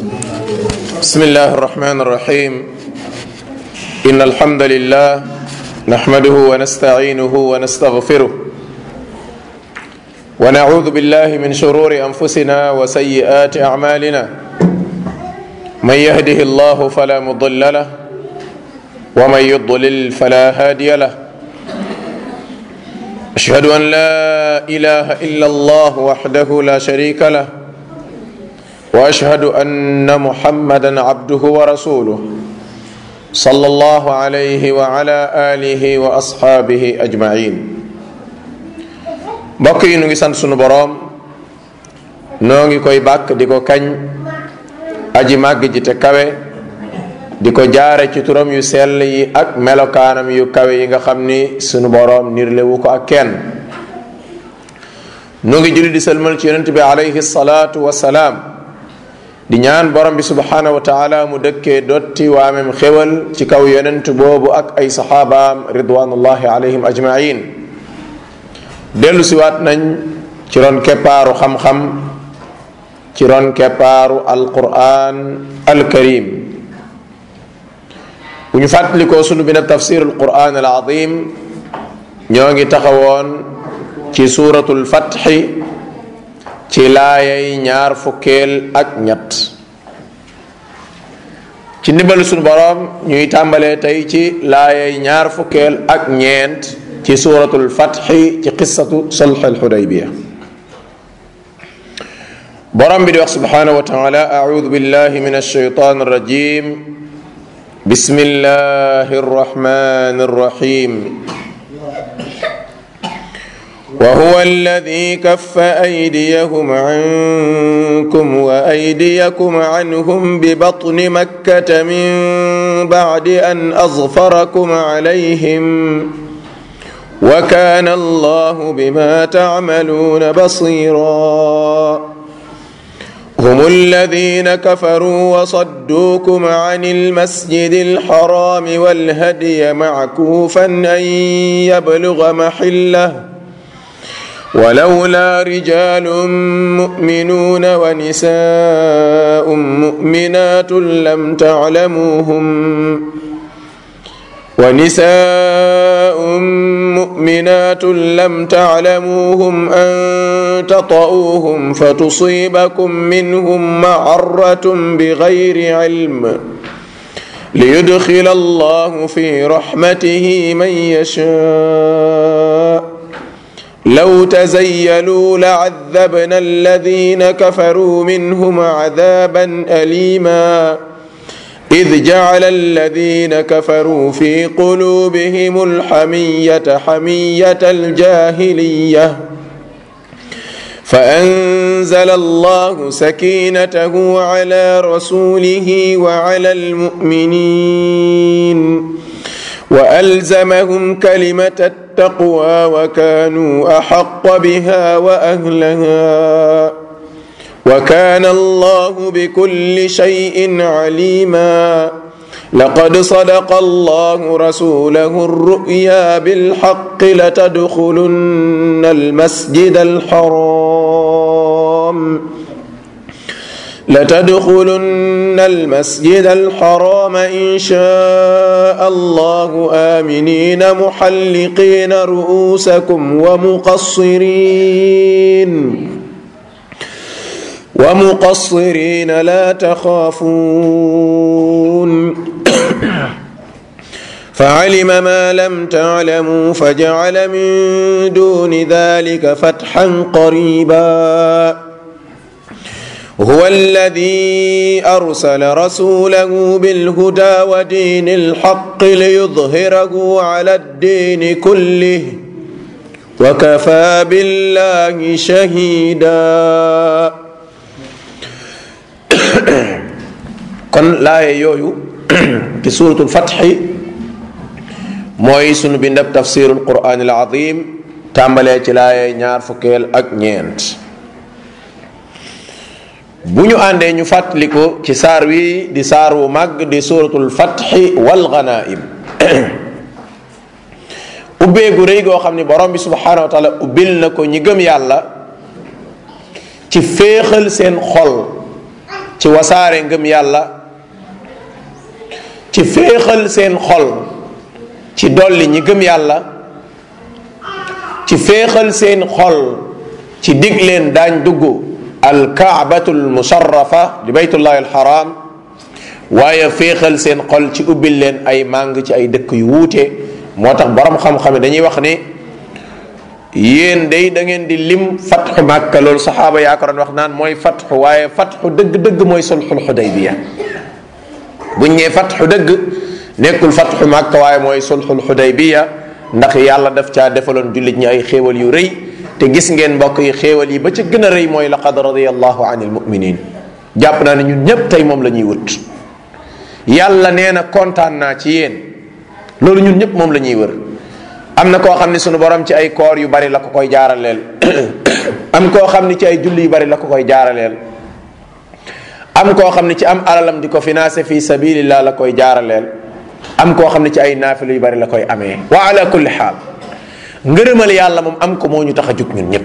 بسم الله الرحمن الرحيم إن الحمد لله نحمده ونستعينه ونستغفره ونعوذ بالله من شرور أنفسنا وسيئات أعمالنا من يهده الله فلا مضل له ومن يضلل فلا هادي له أشهد أن لا إله إلا الله وحده لا شريك له واشهد ان محمدا عبده ورسوله صلى الله عليه وعلى اله واصحابه اجمعين mbokk yi nu ngi sant sunu boroom noo ngi koy bàkk di ko kañ aji màgg ji te kawe di ko jaare ci turam yu sell yi ak melokaanam yu kawe yi nga xam ni sunu boroom nirlewu ko ak kenn nu ngi julli di sëlmal ci yonent bi alayhi salaatu wasalaam di ñaan borom bi subhanahu wa taala mu dëkkee dotti waamem xéwal ci kaw yonent boobu ak ay saxaabaam ridwanullahi alayhim ajmain dellu siwaat nañ ci ron keppaaru xam-xam ci ron keppaaru alquran alkarim bu ñu fàttalikoo sunu bi na tafsir alquran alazim ñoo ngi taxawoon ci suratul fatxi ci laayay ñaar fukkeel ak ñett ci ndimbalu sunu boroom ñuy tàmbalee tey ci laayay ñaar fukkeel ak ñeent ci suratul fatxi ci qissatu sulx alxudaybiya boroom bi di wax subhanahu wa taala audu billahi min alshaytan arrajim bismillahi arrahmani arrahim وهو الذي كف أيديهم عنكم وأيديكم عنهم ببطن مكة من بعد أن أظفركم عليهم وكان الله بما تعملون بصيرا هم الذين كفروا وصدوكم عن المسجد الحرام والهدي معكوفا أن يبلغ محله ولولا رجال مؤمنون ونساء مؤمنات لم تعلموهم ونساء مؤمنات لم تعلموهم أن تطؤوهم فتصيبكم منهم معرة بغير علم ليدخل الله في رحمته من يشاء لو تزيلوا لعذبنا الذين كفروا منهم عذابا أليما إذ جعل الذين كفروا في قلوبهم الحمية حمية الجاهلية فأنزل الله سكينته على رسوله وعلى المؤمنين وألزمهم كلمة التقوى وكانوا أحق بها وأهلها وكان الله بكل شيء عليما لقد صدق الله رسوله الرؤيا بالحق لتدخلن المسجد الحرام لتدخلن المسجد الحرام إن شاء الله آمنين محلقين رؤوسكم ومقصرين ومقصرين لا تخافون فعلم ما لم تعلموا فجعل من دون ذلك فتحا قريبا هو الذي أرسل رسوله بالهدى ودين الحق ليظهره على الدين كله وكفى بالله شهيدا kon laaye yooyu ci suratul fatxi mooy sunu bindab tafsirul quran al azim tàmbalee ci laaye ñaar fukkeel ak ñeent bu ñu àndee ñu fàttaliku ci saar wi di saar wu màgg di suratul fatxi wal ganaim ubbeegu rëy goo xam ni borom bi subhanahu wa taala ubbil na ko ñi gëm yàlla ci féexal seen xol ci wasaare ngëm yàlla ci féexal seen xol ci dolli ñi gëm yàlla ci féexal seen xol ci dig leen daañ dugg alkaabatul musharrafa di baytullahi alxaram waaye féexal seen xol ci ubbil leen ay màng ci ay dëkk yu wuute moo tax borom xam-xam dañuy wax ni yéen day da ngeen di lim fatxu màkka loolu saxaaba yaa ko doon wax naan mooy fatxu waaye fatxu dëgg-dëgg mooy sulxul xudaybiya buñ ñee fatxu dëgg nekkul fatxu màkka waaye mooy sulxul xudaybiya ndax yàlla daf caa defaloon jullit ñi ay xéewal yu rëy te gis ngeen mbokk yi xéewal yi ba ca gën a rëy mooy laqad radiyallahu anil muminin jàpp naa ne ñun ñépp tey moom la ñuy wut yàlla nee na kontaan naa ci yéen loolu ñun ñëpp moom la ñuy wër am na koo xam ne sunu borom ci ay koor yu bari la ko koy jaaraleel am koo xam ne ci ay julli yu bari la ko koy jaaraleel am koo xam ne ci am alalam di ko financé fi sabilillah la koy jaaraleel am koo xam ne ci ay naafila yu bari la koy amee wa ala kulli xaal ngërëmal yàlla moom am ko moo ñu tax a jug ñun ñëpp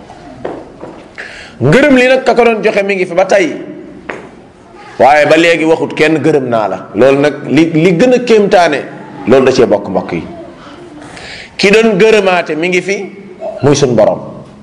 ngërëm li nag ka ko doon joxe mi ngi fi ba tey waaye ba léegi waxut kenn gërëm naa la loolu nag li li gën a kéemtaane loolu da cee bokk mbokk yi ki doon gërëmaate mi ngi fi muy suñ borom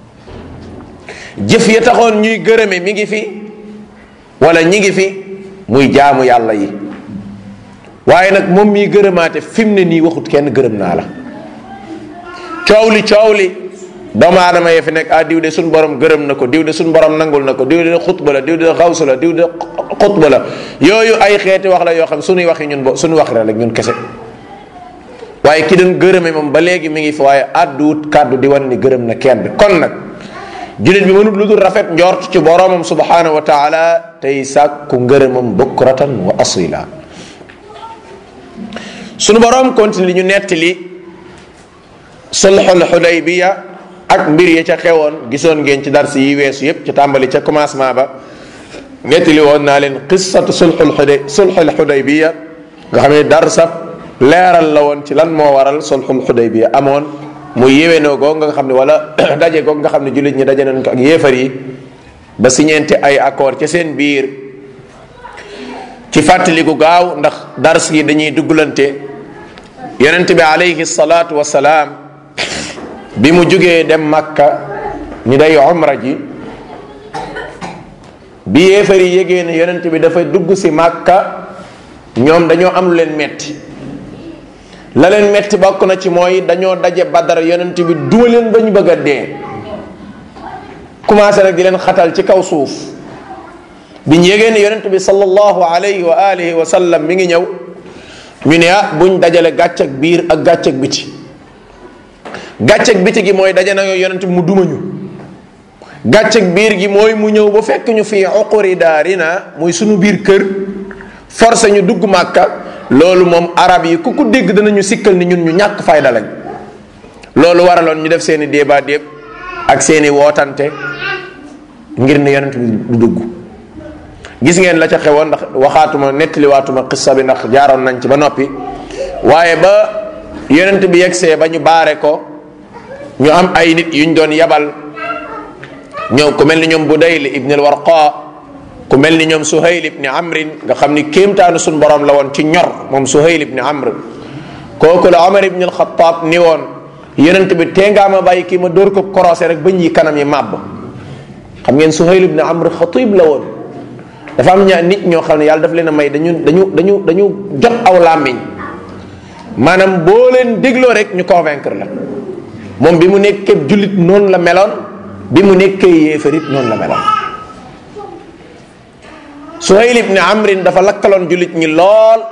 jëf ya taxoon ñuy gërëme mi ngi fi wala ñi ngi fi muy jaamu yàlla yi waaye nag moom miy gërëmaate fi mu ne nii waxut kenn gërëm naa la coow li coow li doomu aadama yee fi nekk ah diw de suñ borom gërëm na ko diw de suñ borom nangul na ko diw de xutba la diw de xawsu la diw de xutba la yooyu ay xeeti wax la yoo xam suñuy waxi ñun bo suñu wax rek ñun kese waaye ki doon gërëme moom ba léegi mi ngi fi waaye àdduwut kàddu di wan ni gërëm na kenn kon nag jullit bi mënut lu dul rafet njort ci boromam subhanahu wa taala tey sàkku ngërëmam bukratan wa asila sunu borom continue li ñu nettali sulxul xudaybiya ak mbir ya ca xewoon gisoon ngeen ci dars yi weesu yépp ci tàmbali ca commencement ba nettali woon naa leen qissatu sulxul xuday sulxul xudaybiya nga xam ne darsa leeral la woon ci lan moo waral sulxul xudaybiya amoon muy yéwénoo goog nga xam ne wala daje goog nga xam ne jullit ñi daje nañ ko ak yéefar yi ba siñeente ay accord ca seen biir ci fàttaliku gaaw ndax dars yi dañuy dugglante yonent bi alayhi salaatu wasalaam bi mu jógee dem makka ñu day umra ji bi yéefar yi yégee ne yonent bi dafa dugg si makka ñoom dañoo am lu leen metti la leen metti bokk na ci mooy dañoo daje badar yonent bi duma leen ba ñu bëgg a dee commencé nag di leen xatal ci kaw suuf biñ yégee ne yonent bi sallallahu alayhi wa alihi wa sallam mi ngi ñëw ñu ne ah buñ dajale gàcc ak biir ak gàcc ak biti gàcc ak biti gi mooy daje na yonent bi mu duma ñu gàcc ak biir gi mooy mu ñëw ba fekk ñu fii uquri daarina muy sunu biir kër forcé ñu dugg màkka loolu moom arab yi ku ko dégg danañu sikkal ni ñun ñu ñàkk fayda lañ loolu waraloon ñu def seeni débat déeb ak seeni wootante ngir ne yonent bi du dugg gis ngeen la ca xewoon ndax waxaatuma nettaliwaatuma xissa bi ndax jaaroon nañ ci ba noppi waaye ba yonent bi yegsee ba ñu baare ko ñu am ay nit yuñ doon yabal ñëw ku mel ni ñoom Budayl ibn al-Warqa ku mel ni ñoom Suhayl ibn Amrin nga xam ni kéemtaanu suñ borom la woon ci ñor moom Suhayl ibn Amr kooku la Omar ibn al-Khattab ni woon yonent bi tee ngaa ma bàyyi kii ma dóor ko korosé rek bañ yi kanam yi màbb xam ngeen Suhayl ibn Amr xatib la woon dafa am ñaa nit ñoo xam ne yàlla daf leen a may dañu dañu dañu dañu jot aw làmmiñ maanaam boo leen dégloo rek ñu convaincre la moom bi mu nekkee jullit noonu la meloon bi mu nekkee yéefarit noonu la meloon Suhayl ibn Amrin dafa lakkaloon jullit ñi lool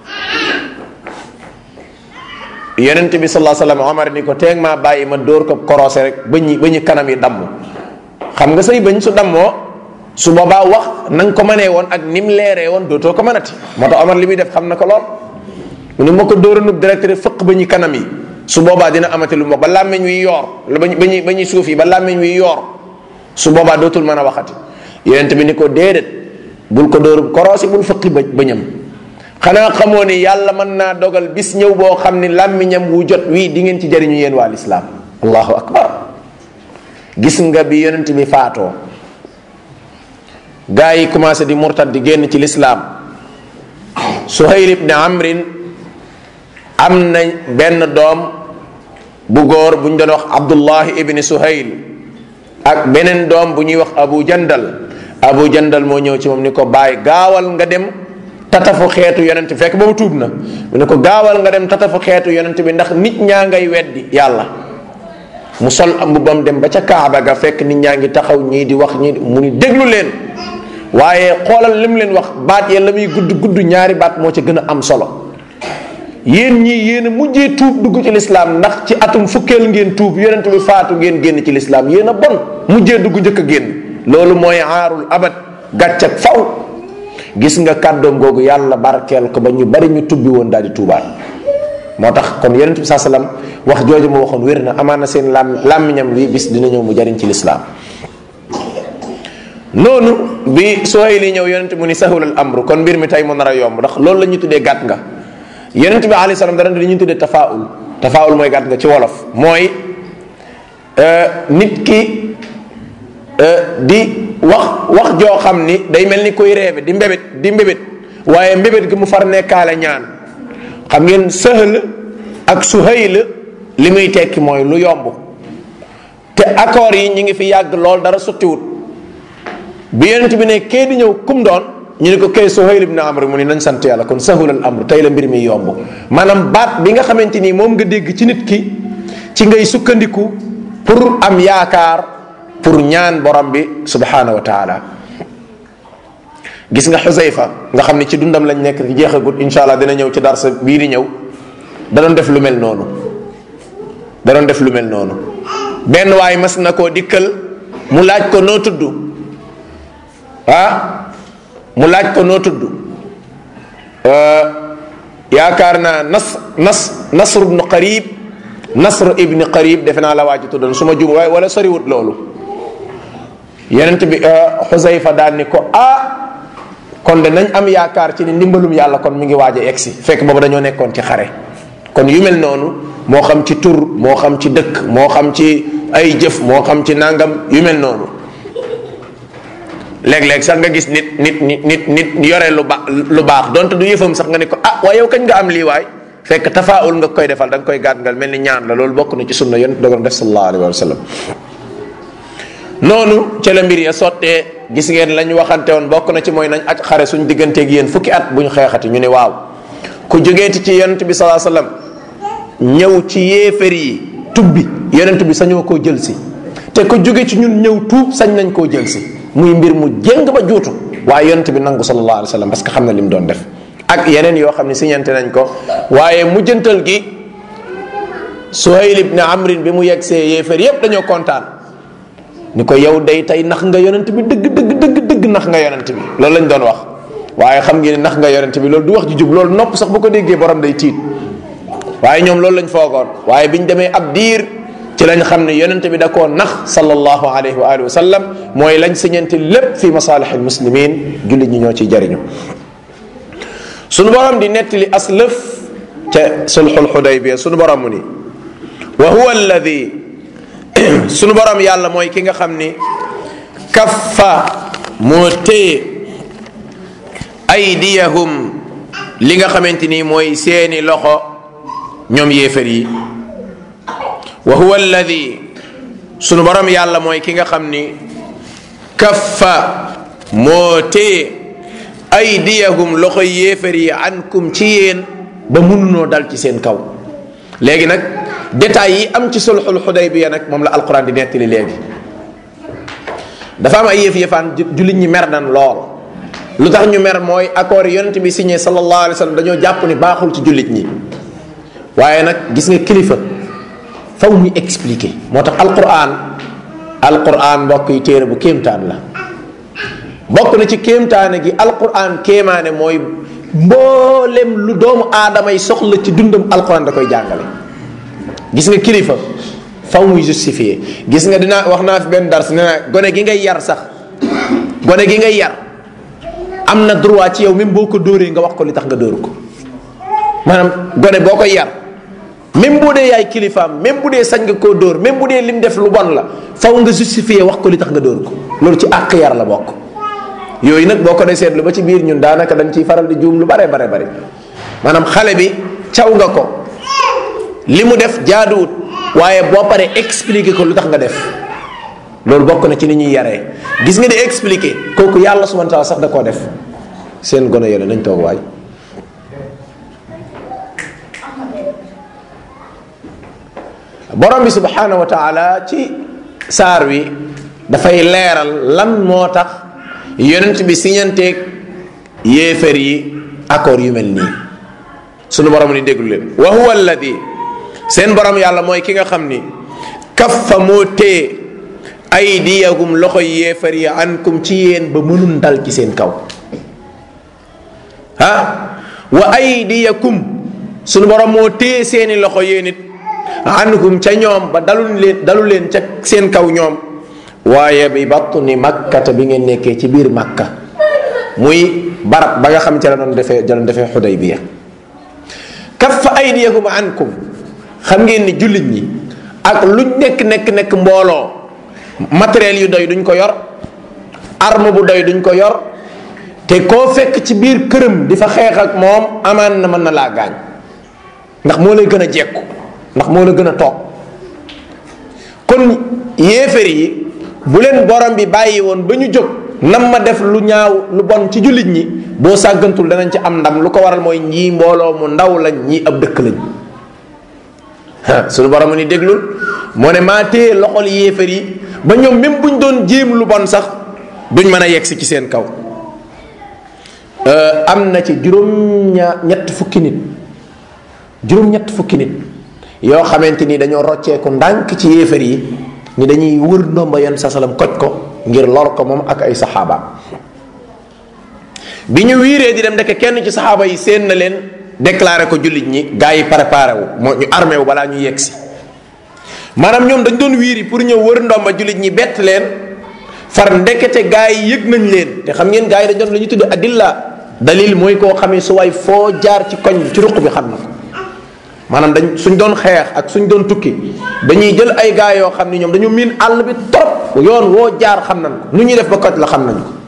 yonent bi sallallahu alayhi wasallam Omar ni ko teeg maa bàyyi ma dóor ko korosé rek ba ñi ba ñu kanam yi damm xam nga say bañ su dammoo su boobaa wax na nga ko mënee woon ak ni mu leeree woon dootoo ko mënati moo tax Omar li muy def xam na ko lool mu ne ma ko dóoranub direct rek fëq ba ñu kanam yi su boobaa dina amati lu mu ba làmmiñ wi yoor ba ñu ba ñuy ba ñuy suuf yi ba làmmiñ wi yoor su boobaa dootul mën a waxati yonent bi ni ko déedéet bul ko dóor koroosi bul fëqi ba bañam xanaa xamoo ni yàlla mën naa dogal bis ñëw boo xam ni làmmiñam wu jot wii di ngeen ci jariñu yéen waa lislaam allahu akbar gis nga bi yonent bi faatoo gaa yi commencé di murtad di génn ci lislaam suhayl ibni amrin am na benn doom bu góor bu ñu doon wax abdullahi ibni suhayl ak beneen doom bu ñuy wax abu jandal abu jandal moo ñëw ci moom ni ko bàyyi gaawal nga dem tatafu xeetu yonent fekk boobu tuub na mu ne ko gaawal nga dem tatafu xeetu yonent bi ndax nit ñaa ngay weddi yàlla mu sol am mbubbam dem ba ca kaaba ga fekk nit ñaa ngi taxaw ñii di wax ñii mu ni déglu leen waaye xoolal lim leen wax baat ya la muy gudd gudd ñaari baat moo ca gën a am solo yéen ñii yéen a mujjee tuub dugg ci lislaam ndax ci atum fukkeel ngeen tuub yonent bi faatu ngeen génn ci lislaam yéen a bon mujjee dugg njëkk a génn loolu mooy aarul abad gàcc ak faw gis nga kàddoom googu yàlla barkeel ko ba ñu bari ñu tubbi woon daal di tuubaat moo tax kon yonent bi saa salaam wax jooju mu waxoon wér na amaana seen lam làmmiñam bi bis dina ñëw mu jariñ ci lislaam noonu bi Suhayli ñëw yonent mu ni sahulal amru kon mbir mi tey mu nar a yomb ndax loolu la ñuy tuddee gàtt nga yonent bi alayhi salaam dara li ñuy tuddee tafaul tafaul mooy gàtt nga ci wolof mooy nit ki di wax wax joo xam ni day mel ni koy reebe di mbébét di mbébét waaye mbébét gi mu far nekkaale ñaan xam ngeen sëhal ak suhayl li muy tekki mooy lu yomb te accords yi ñi ngi fi yàgg lool dara sottiwut bi yonent bi ne kee di ñëw kum doon ñu ne ko kay suhayl ibn amr mu ni nañ sant yàlla kon sahulal amr tey la mbir mi yomb maanaam baat bi nga xamante ni moom nga dégg ci nit ki ci ngay sukkandiku pour am yaakaar pour ñaan borom bi subhanahu wa taala gis nga xusayfa nga xam ne ci dundam lañ nekk ci jeexagut insha allah dina ñëw ci darsa bii di ñëw da doon def lu mel noonu da doon def lu mel noonu benn waay mas na koo dikkal mu laaj ko noo tudd ah mu laaj ko noo tudd yaakaar naa nas nas nasr ibnu qarib nasr ibni qarib defe naa la waaj tuddoon su ma jum waaye wala soriwut loolu yenent bi xusayfa daal ni ko ah kon de nañ am yaakaar ci ni ndimbalum yàlla kon mi ngi waaj a egsi fekk boobu dañoo nekkoon ci xare kon yu mel noonu moo xam ci tur moo xam ci dëkk moo xam ci ay jëf moo xam ci nangam yu mel noonu léeg-léeg sax nga gis nit nit nit nit nit yore lu ba lu baax donte du yëfam sax nga ne ko ah waaye yow kañ nga am lii waay fekk tafaawul nga koy defal da nga koy gàttangal mel ni ñaan la loolu bokk na ci sunna yonent dogon def sallallahu alayhi wa sallam noonu ca la mbir ya sottee gis ngeen lañ waxante woon bokk na ci mooy nañ ak xare suñ digganteeg yéen fukki at buñ xeexati ñu ne waaw ku jógeeti ci yonent bi sallallahu alayhi wa sallam ñëw ci yéefar yi tubbi yonent bi sañoo koo jël si te ku jóge ci ñun ñëw tuub sañ nañ koo jël si muy mbir mu jéng ba juutu waaye yonent bi nangu sallallahu alayhi wa sallam parce que xam na li mu doon def ak yeneen yoo xam ne siñante nañ ko waaye mujjantal gi Suhayl ibn Amrin bi mu yegg see yéefar yépp dañoo kontaan ni ko yow day tey nax nga yonent bi dëgg dëgg dëgg dëgg nax nga yonent bi loolu lañ doon wax waaye xam ngeen nax nga yonent bi loolu du wax ji jub loolu nopp sax bu ko déggee borom day tiit waaye ñoom loolu lañ foogoon waaye biñ demee ab diir ci lañ xam ne yonent bi da koo nax sallallahu alayhi wa alihi wa sallam mooy lañ siñante lépp fi masalih al muslimin jullit ñi ñoo ciy jariñu sunu borom di nettali aslëf ca sulxul xudaybiya sunu borom mu ni wa huwa alladi sunu borom yàlla mooy ki nga xam ni kaffa moo téye aydiyahum li nga xamante ni mooy seeni loxo ñoom yéefar yi wa huwa alladi sunu borom yàlla mooy ki nga xam ni kaffa moo téye aydiyahum loxo yéefar yi ankum ci yéen ba mënunoo dal ci seen kaw léegi nag détails yi am ci sulxul xudaybiya nag moom la alquran di nettali léegi dafa am ay yëf yëfaan jullit ñi mer nan lool lu tax ñu mer mooy accord yonent bi signé sallallahu alayhi wa sallam dañoo jàpp ni baaxul ci jullit ñi waaye nag gis nga kilifa faw ñu expliquer moo tax alquran alquran mbokk yi téere bu kéemtaan la bokk na ci kéemtaane gi alquran kéemaane mooy mboolem lu doomu aadama yi soxla ci dundam alquran da koy jàngale gis nga kilifa faw muy justifier gis nga dinaa wax naa fi benn dars nee naa gone gi ngay yar sax gone gi ngay yar am na droit ci yow même boo ko dóoree nga wax ko li tax nga dóor ko maanaam gone boo koy yar même bu dee yaay kilifaam même bu dee sañ nga koo dóor même bu dee lim def lu bon la faw nga justifier wax ko li tax nga dóor ko loolu ci àq yar la bokk yooyu nag boo ko dee seetlu ba ci biir ñun daanaka dañ ciy faral di juum lu bare bare bare maanaam xale bi caw nga ko li mu def jaaduwut waaye boo paree expliquer ko lu tax nga def loolu bokk na ci ni ñuy yaree gis nga di expliquer kooku yàlla subhanahu wa taala sax da koo def seen gone yële nañ toog waay borom bi subhanahu wa taala ci saar wi dafay leeral lan moo tax yonent bi siñanteeg yéefar yi accord yu mel nii sunu borom ni déglu leen wa huwa alladi seen borom yàlla mooy ki nga xam ni kaffa moo téye aydiyahum loxo yéefar yi ankum ci yéen ba mënun dal ci seen kaw ah wa aydiyakum sunu borom moo téye seeni loxo yéen it anhum ca ñoom ba dalu leen dalu leen ca seen kaw ñoom waaye bi batni makkata bi ngeen nekkee ci biir makka muy barab ba nga xam ca la doon defee ja doon defee xudaybiya kaffa aydiyakum ankum xam ngeen ni jullit ñi ak luñ nekk nekk nekk mbooloo matériel yu doy duñ ko yor arme bu doy duñ ko yor te koo fekk ci biir këram di fa xeex ak moom amaan na mën na laa gaañ ndax moo lay gën a jekku ndax moo la gën a toog kon yéefar yi bu leen borom bi bàyyi woon ba ñu jóg nam ma def lu ñaaw lu bon ci jullit ñi boo sàggantul danañ ci am ndam lu ko waral mooy ñii mbooloo mu ndaw lañ ñii ab dëkk lañ suñu borom ni déglul moo ne maa téye loxol yéefar yi ba ñoom même buñ doon jéem lu bon sax duñ mën a yegsi ci seen kaw am na ci juróom ña ñett fukki nit juróom ñett fukki nit yoo xamante ni dañoo rocceeku ndànk ci yéefar yi ni dañuy wër ndomba yenn sa salam koj ko ngir lor ko moom ak ay saxaabaam bi ñu wiiree di dem ndeke kenn ci saxaaba yi seen na leen déclaré ko jullit ñi gars yi préparé wu moo ñu armé wu balaa ñu yegg si maanaam ñoom dañ doon wiiri pour ñëw wër ndomba jullit ñi bett leen far ndekete gars yi yëg nañ leen te xam ngeen gars yi dañ doon la ñuy tudd adilla dalil mooy koo xamee su waay foo jaar ci koñ bi ci ruq bi xam na ko maanaam dañ suñ doon xeex ak suñ doon tukki dañuy jël ay gars yoo xam ni ñoom dañu miin àll bi trop yoon woo jaar xam nañ ko nu ñuy def ba koj la xam nañ ko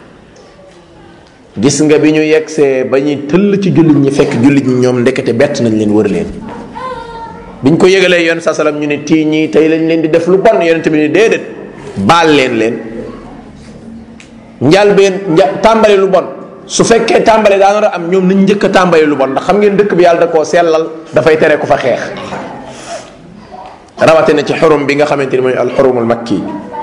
gis nga bi ñu yegsee ba ñuy tëll ci jullit ñi fekk jullit ñi ñoom ndekete bett nañ leen wër leen biñ ko yëgalee yoon sa salam ñu ne tii ñii tey lañ leen di def lu bon yonente bi ni déedéet baal leen leen njalbeen nja tàmbali lu bon su fekkee tàmbale daa nar a am ñoom nañ njëkk a tàmbali lu bon ndax xam ngeen dëkk bi yàlla da koo sellal dafay tere ku fa xeex rawatina ci xurum bi nga xamante ni mooy alxurumul makki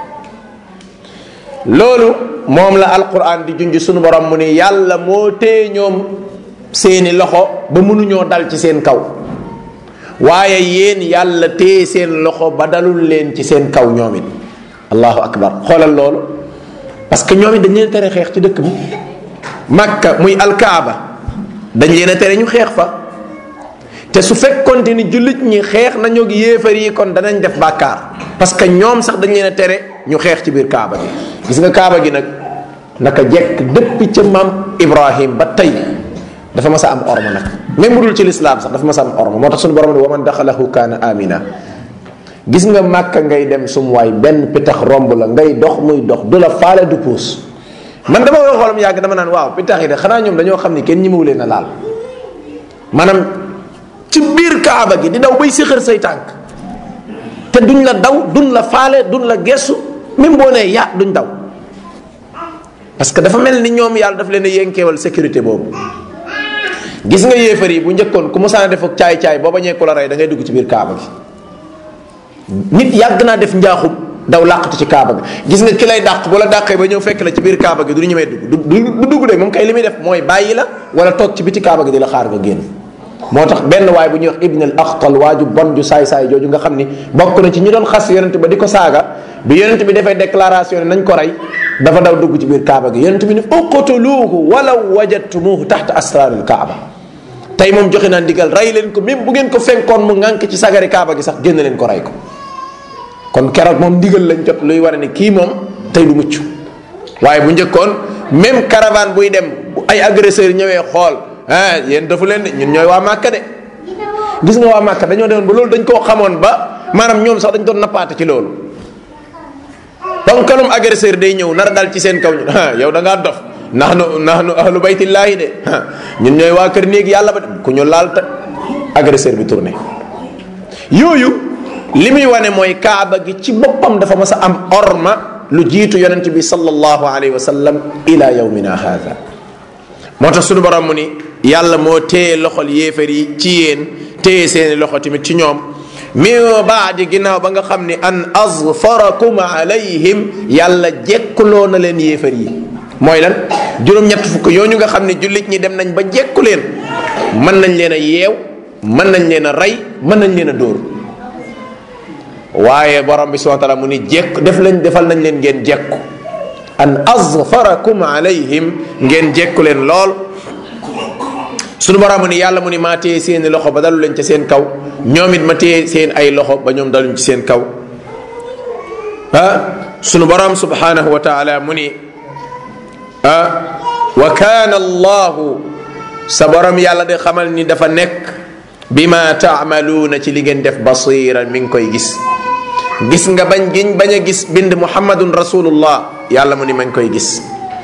loolu moom la alquran di junj sunu borom mu ni yàlla moo téye ñoom seeni loxo ba mënuñoo dal ci seen kaw waaye yéen yàlla téye seen loxo ba dalul leen ci seen kaw ñoom it allahu akbar xoolal loolu parce que ñoom it dañ leen tere xeex ci dëkk bi makka muy alkaaba dañ leen a tere ñu xeex fa te su fekkonte ni jullit ñi xeex nañu ak yéefar yi kon danañ def bàkkaar parce que ñoom sax dañ leen a tere ñu xeex ci biir kaaba gi gis nga kaaba gi nag naka jekk depuis ca maam ibrahim ba tey dafa mas a am orma nag même bu dul ci lislaam sax dafa mas a am orma moo tax suñu borom ne wa man daxalahu kaana amina gis nga màkka ngay dem sum waay benn pitax romb la ngay dox muy dox du la faale du puus man dama koy xoolam yàgg dama naan waaw pitax yi de xanaa ñoom dañoo xam ni kenn ñimawu leen a laal maanaam ci biir kaaba gi di daw bay séxër say tànk te duñ la daw duñ la faale duñ la gestu même boo nee ya duñ daw parce que dafa mel ni ñoom yàlla daf leen a yénkeewal sécurité boobu gis nga yéefar yi bu njëkkoon ku mosaan a def ak caay-caay boo bañee ku la rey da ngay dugg ci biir kaaba gi nit yàgg naa def njaaxum daw làqatu ci kaaba gi gis nga ki lay dàq bu la dàqee ba ñëw fekk la ci biir kaaba gi du ñemee dugg du du dugg de moom kay li muy def mooy bàyyi la wala toog ci biti kaaba gi di la xaar nga génn moo tax benn waay bu ñuy wax ibn al axtal waaju bon ju saay-saay jooju nga xam ni bokk na ci ñi doon xas yonent ba di ko saaga bi yonent bi defee déclaration ne nañ ko rey dafa daw dugg ci biir kaaba gi yonent bi ni uqtuluuhu walaw wajadtumuuhu taxta asraaril kaaba tey moom joxe naa ndigal rey leen ko même bu ngeen ko fenkoon mu ŋànk ci sagari kaaba gi sax génn leen ko rey ko kon keroog moom ndigal lañ jot luy war ne kii moom tey du mucc waaye bu njëkkoon même caravane buy dem bu ay agresseurs ñëwee xool ah yéen dafa leen de ñun ñooy waa Màkka de gis nga waa Màkka dañoo demoon ba loolu dañ koo xamoon ba maanaam ñoom sax dañ doon nappaate ci loolu ponkalum agresseur day ñëw nar a dal ci seen kaw ñu ah yow da ngaa dof nahnu nahnu ahlu baytillaahi de ñun ñooy waa kër néeg yàlla ba ku ñu laal ta agresseur bi tourné yooyu li muy wane mooy kaaba gi ci boppam dafa mas a am orma lu jiitu yonent bi sallallahu alayhi wa sallam ila yawmina hadha moo tax sunu borom mu ni yàlla moo téye loxol yéefar yi ci yéen téye seeni loxo tamit ci ñoom min baadi ginnaaw ba nga xam ni an azfarakum alayhim yàlla jekkuloo na leen yéefar yi mooy lan juróom-ñett fukk yooyu nga xam ne jullit ñi dem nañ ba jekku leen mën nañ leen a yeew mën nañ leen a rey mën nañ leen a dóor waaye borom bi subhanahu wa taala mu ni jekk def lañ defal nañ leen ngeen jekku an azfarakum alayhim ngeen jekku leen lool sunu borom mu ni yàlla mu ni maa téye seeni loxo ba dalu leen ca seen kaw ñoom it ma téye seen ay loxo ba ñoom daluñ ci seen kaw ah sunu borom subhanahu wa taala mu ni ah wa kaana allahu sa borom yàlla de xamal ni dafa nekk bima taamaluuna ci li ngeen def basiran mi ngi koy gis gis nga bañ giñ bañ a gis bind muhammadun rasulullah yàlla mu ni ma ngi koy gis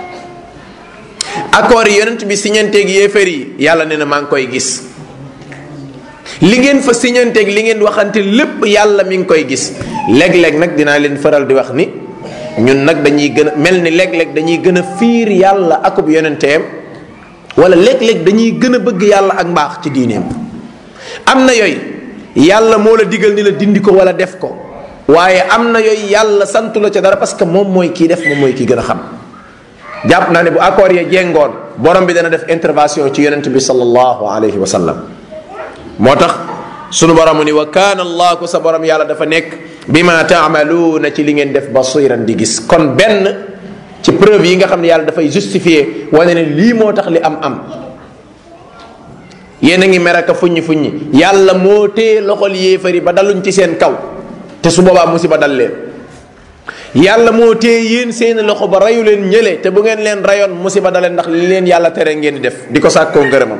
accord yi yonent bi siñanteeg yéefar yi yàlla ne na maa ngi koy gis li ngeen fa siñanteeg li ngeen waxante lépp yàlla mi ngi koy gis léeg-léeg nag dinaa leen faral di wax ni ñun nag dañuy gën a mel ni léeg-léeg dañuy gën a fiir yàlla akub yonenteem wala léeg-léeg dañuy gën a bëgg yàlla ak mbaax ci diineem am na yooyu yàlla moo la digal ni la dindi ko wala def ko waaye am na yooyu yàlla santu la ca dara parce que moom mooy kii def moom mooy kii gën a xam jàpp naa ne bu accord ya jengoon borom bi dana def intervention ci yonent bi sallallahu alayhi wa sallam moo tax sunu borom ni wa kaana allah ku sa borom yàlla dafa nekk bima taamaluuna ci li ngeen def basiran di gis kon benn ci preuve yi nga xam ne yàlla dafay justifier wane ne lii moo tax li am am yéen a ngi mer ak fuññi fuññi yàlla moo téye loxol yéefari ba daluñ ci seen kaw te su boobaa musiba dal leen yàlla moo téye yéen seeni loxo ba rayu leen ñële te bu ngeen leen rayoon musiba daleen ndax li leen yàlla tere ngeen di def di ko sàkkoo ngërëmam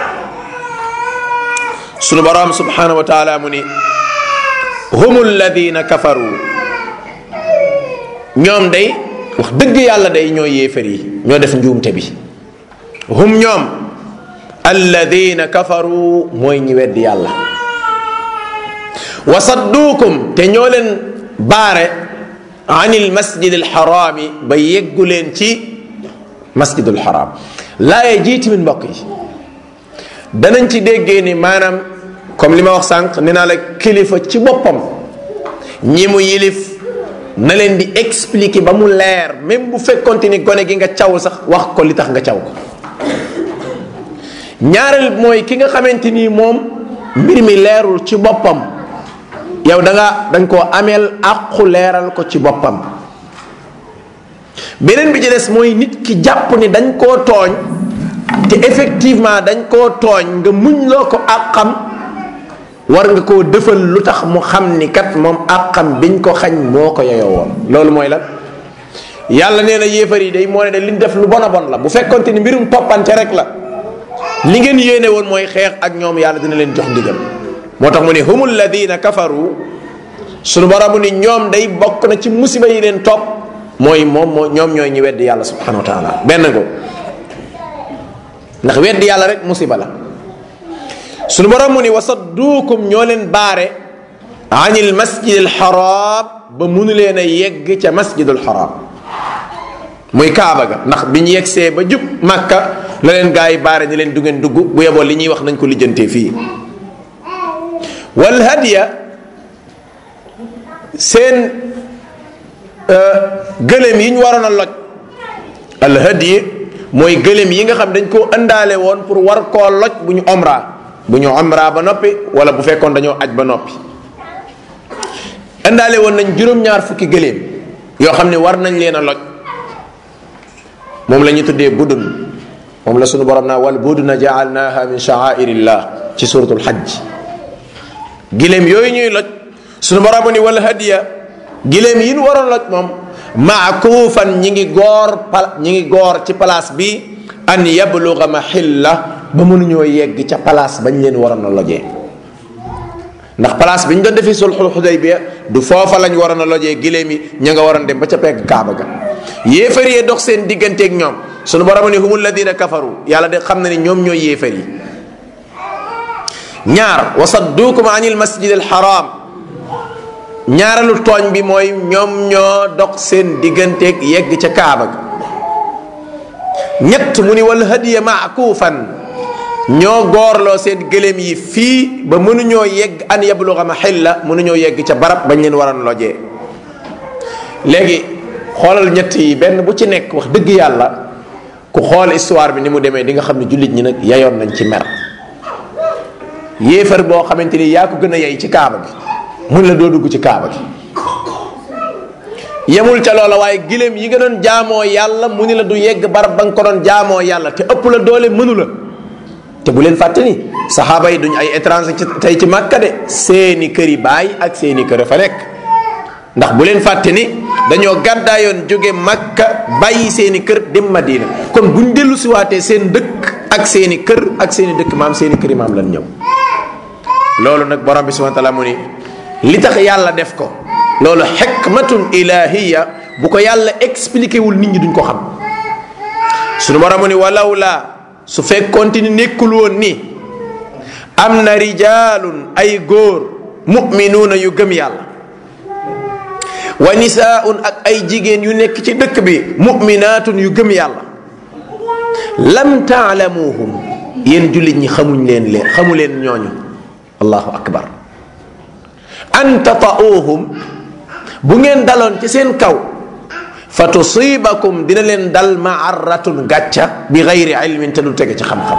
sunu borom subhanahu wa taala mu ni hum alladina kafaru ñoom day wax dëgg yàlla day ñoo yéefar yi ñoo def njuumte bi hum ñoom alladina kafaru mooy ñi weddi yàlla wa sadduukum te ñoo leen baare an il masjid al xaraami ba yeggu leen ci masjidul xaraam laaye jii tamit mbokk yi danañ ci déggee ni maanaam comme li ma wax sànq nee naa la kilifa ci boppam ñi mu yilif na leen di expliquer ba mu leer même bu fekkonte ni gone gi nga caw sax wax ko li tax nga caw ko ñaareel mooy ki nga xamante ni moom mbir mi leerul ci boppam yow da nga dañ koo ameel àqu leeral ko ci boppam beneen bi ci des mooy nit ki jàpp ni dañ koo tooñ te effectivement dañ koo tooñ nga muñ loo ko àqam war nga koo defal lu tax mu xam ni kat moom àqam biñ ko xañ moo ko yeyoo woon loolu mooy lan yàlla nee na yéefar yi day moo ne de liñ def lu bon a bon la bu fekkonte ni mbirum toppante rek la li ngeen yéene woon mooy xeex ak ñoom yàlla dina leen jox ndigal moo tax mu ne hum alladina kafaru sunu borom mu ni ñoom day bokk na ci musiba yi leen topp mooy moom moo ñoom ñooy ñi weddi yàlla subhanahu wa taala benn ko ndax weddi yàlla rek musiba la sunu borom mu ni wasadduukum ñoo leen baare anil masjid al haram ba munu leen a yegg ca masjidul haram muy kaaba ga ndax bi ñu yeggsee ba jub màkka la leen gaa yi baare ni leen du ngeen dugg bu yeboo li ñuy wax nañ ko lijjantee fii wal hadiya seen gëlëm yi ñu waroon a loj al hadiya mooy gëlëm yi nga xam dañ koo ëndaale woon pour war koo loj bu ñu omra bu ñu omra ba noppi wala bu fekkoon dañoo aj ba noppi ëndaale woon nañ juróom-ñaar fukki gëléem yoo xam ne war nañ leen a loj moom la ñu tuddee budun moom la sunu borom naa wal buduna jaalnaha min sha'airillah ci suratul hajj giléem yooyu ñuy loj sunu borom ni wal hadiya giléem yi ñu waroon loj moom maakuufan ñi ngi goor pal ñi ngi goor ci place bi an yabluga mahilla ba mënuñoo yegg ca place bañ leen waroon a lojee ndax place bi ñu doon defee sulxul xudaybiya du foofa lañ waroon a lojee giléem yi ña nga waroon dem ba ca pegg kaaba ga yéefar yee dox seen digganteeg ñoom sunu borom ni humul ladina kafaru yàlla de xam na ni ñoom ñooy yéefar yi ñaar wa sadduukum anil masjid al haram ñaareelu tooñ bi mooy ñoom ñoo dox seen digganteeg yegg ca kaaba ga ñett mu ni wal hadiya maakuufan ñoo goorloo seen gëléem yi fii ba mënuñoo yegg an yabluga mahilla mënuñoo yegg ca barab bañ leen waroon lojee léegi xoolal ñett yi benn bu ci nekk wax dëgg yàlla ku xool histoire bi ni mu demee di nga xam ne jullit ñi nag yayoon nañ ci mer yéefar boo xamante ni yaa ko gën a yey ci kaaba gi mun la doo dugg ci kaaba gi yemul ca loola waaye giléem yi nga doon jaamoo yàlla mu ni la du yegg barab ba nga ko doon jaamoo yàlla te ëpp la doole mënu la te bu leen fàtte ni saxaaba yi duñ ay étranger ci tey ci màkka de seeni kër yi baay ak seeni kër fa nekk ndax bu leen fàtte ni dañoo gàddaayoon jóge makka bàyyi seeni kër dem madina kon buñ dellu siwaatee seen dëkk ak seeni kër ak seeni dëkk maam seeni kër yi maam lan ñëw loolu nag borom bi subhanahu wa taala mu ni li tax yàlla def ko loolu xikmatun ilahiya bu ko yàlla expliqué wul nit ñi duñ ko xam sunu borom mu ni walaw laa su fekkoonte ni nekkul woon ni am na rijaalun ay góor muminuuna yu gëm yàlla wa nisaaun ak ay jigéen yu nekk ci dëkk bi muminaatun yu gëm yàlla lam taalamuhum yéen jullit ñi xamuñ leen leen xamu leen ñooñu allahu akbar an tata'uuhum bu ngeen daloon ci seen kaw fa tusibakum dina leen dal maarratun gàcca bi gayri ilmin te du tege ci xam-xam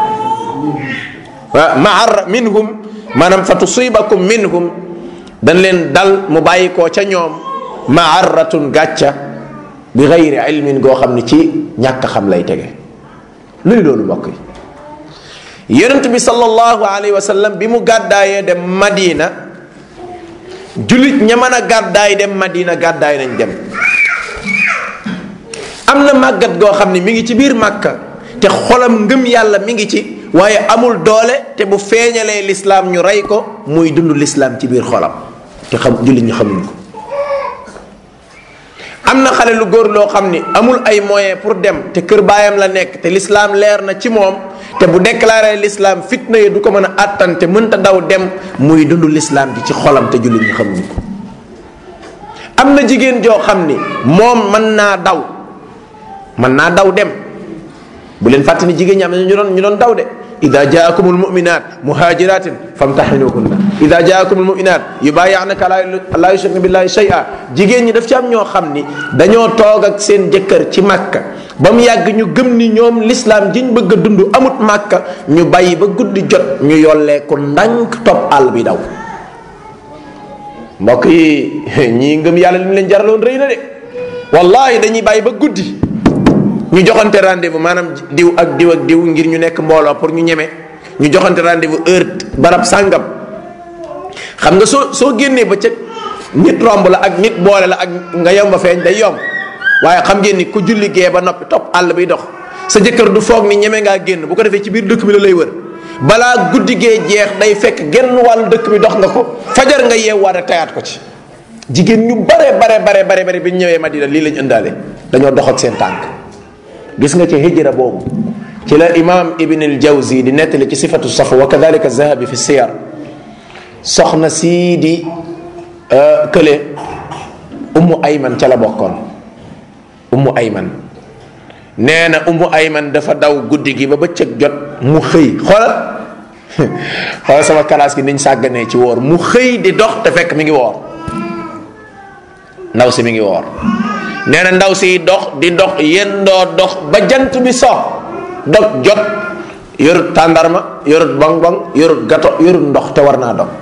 maarra minhum maanaam fa tusibakum minhum dañ leen dal mu bàyyi koo ca ñoom maarratun gàcca bi gayri ilmin goo xam ne ci ñàkk xam lay tege luy loolu mbokk yi yonent bi sallallahu alayhi wa sallam bi mu gàddaayee dem madina jullit ña mën a gàddaay dem madina gàddaay nañ dem am na màggat goo xam ne mi ngi ci biir màkka te xolam ngëm yàlla mi ngi ci waaye amul doole te bu feeñalee lislaam ñu rey ko muy dund lislaam ci biir xolam te xam jullit ñi xamuñ ko am na xale lu góor loo xam ni amul ay moyen pour dem te kër baayam la nekk te lislaam leer na ci moom te bu déclaré lislaam fitna yi du ko mën a àttan te mënta daw dem muy dund lislaam ji ci xolam te jullit ñi xamuñu ko am na jigéen joo xam ni moom mën naa daw mën naa daw dem bu leen fàtte ni jigéen ñi am na ñu doon ñu doon daw de ida jaakum almuminat muhajiratin famtaxinuhunna ida jaakum almuminat yubayanaka la yushrikna billahi shay'a jigéen ñi daf ci am ñoo xam ni dañoo toog ak seen jëkkër ci màkka ba mu yàgg ñu gëm ni ñoom lislaam jiñ bëgg a dund amut màkka ñu bàyyi ba guddi jot ñu yolleeku ndànk topp àll bi daw mbokk yi ñii ngëm yàlla li mu leen jaraloon rëy na de wallahi dañuy bàyyi ba guddi ñu joxante rendez-vous maanaam diw ak diw ak diw ngir ñu nekk mbooloo pour ñu ñeme ñu joxante rendez-vous heure barab sàngam xam nga soo soo génnee ba ca nit romb la ak nit boole la ak nga yomba feeñ day yomb waaye xam ngeen ni ku julli gee ba noppi topp àll bi dox sa jëkkër du foog ni ñeme ngaa génn bu ko defee ci biir dëkk bi la lay wër balaa guddi gee jeex day fekk genn wàllu dëkk bi dox nga ko fajar nga yeewaat a tayaat ko ci jigéen ñu bare bare bare bare bare bi ñu ñëwee Madina lii lañ ëndaale dañoo dox ak seen tànk gis nga ci hijra boobu ci la imam ibn al jawzi di nettali ci sifatu safu wa kadalika zahabi fi siyar soxna sii di kële ummu ayman ca la bokkoon ummu ayman nee na ummu ayman dafa daw guddi gi ba bëccëg jot mu xëy xoolal xoolal sama kalaas gi niñ sàgganee ci woor mu xëy di dox te fekk mi ngi woor ndaw si mi ngi woor nee na ndaw si dox di dox yendoo dox ba jant bi so dog jot yorut tàndarma yorut bong bong yorut gato yorut ndox te war naa dog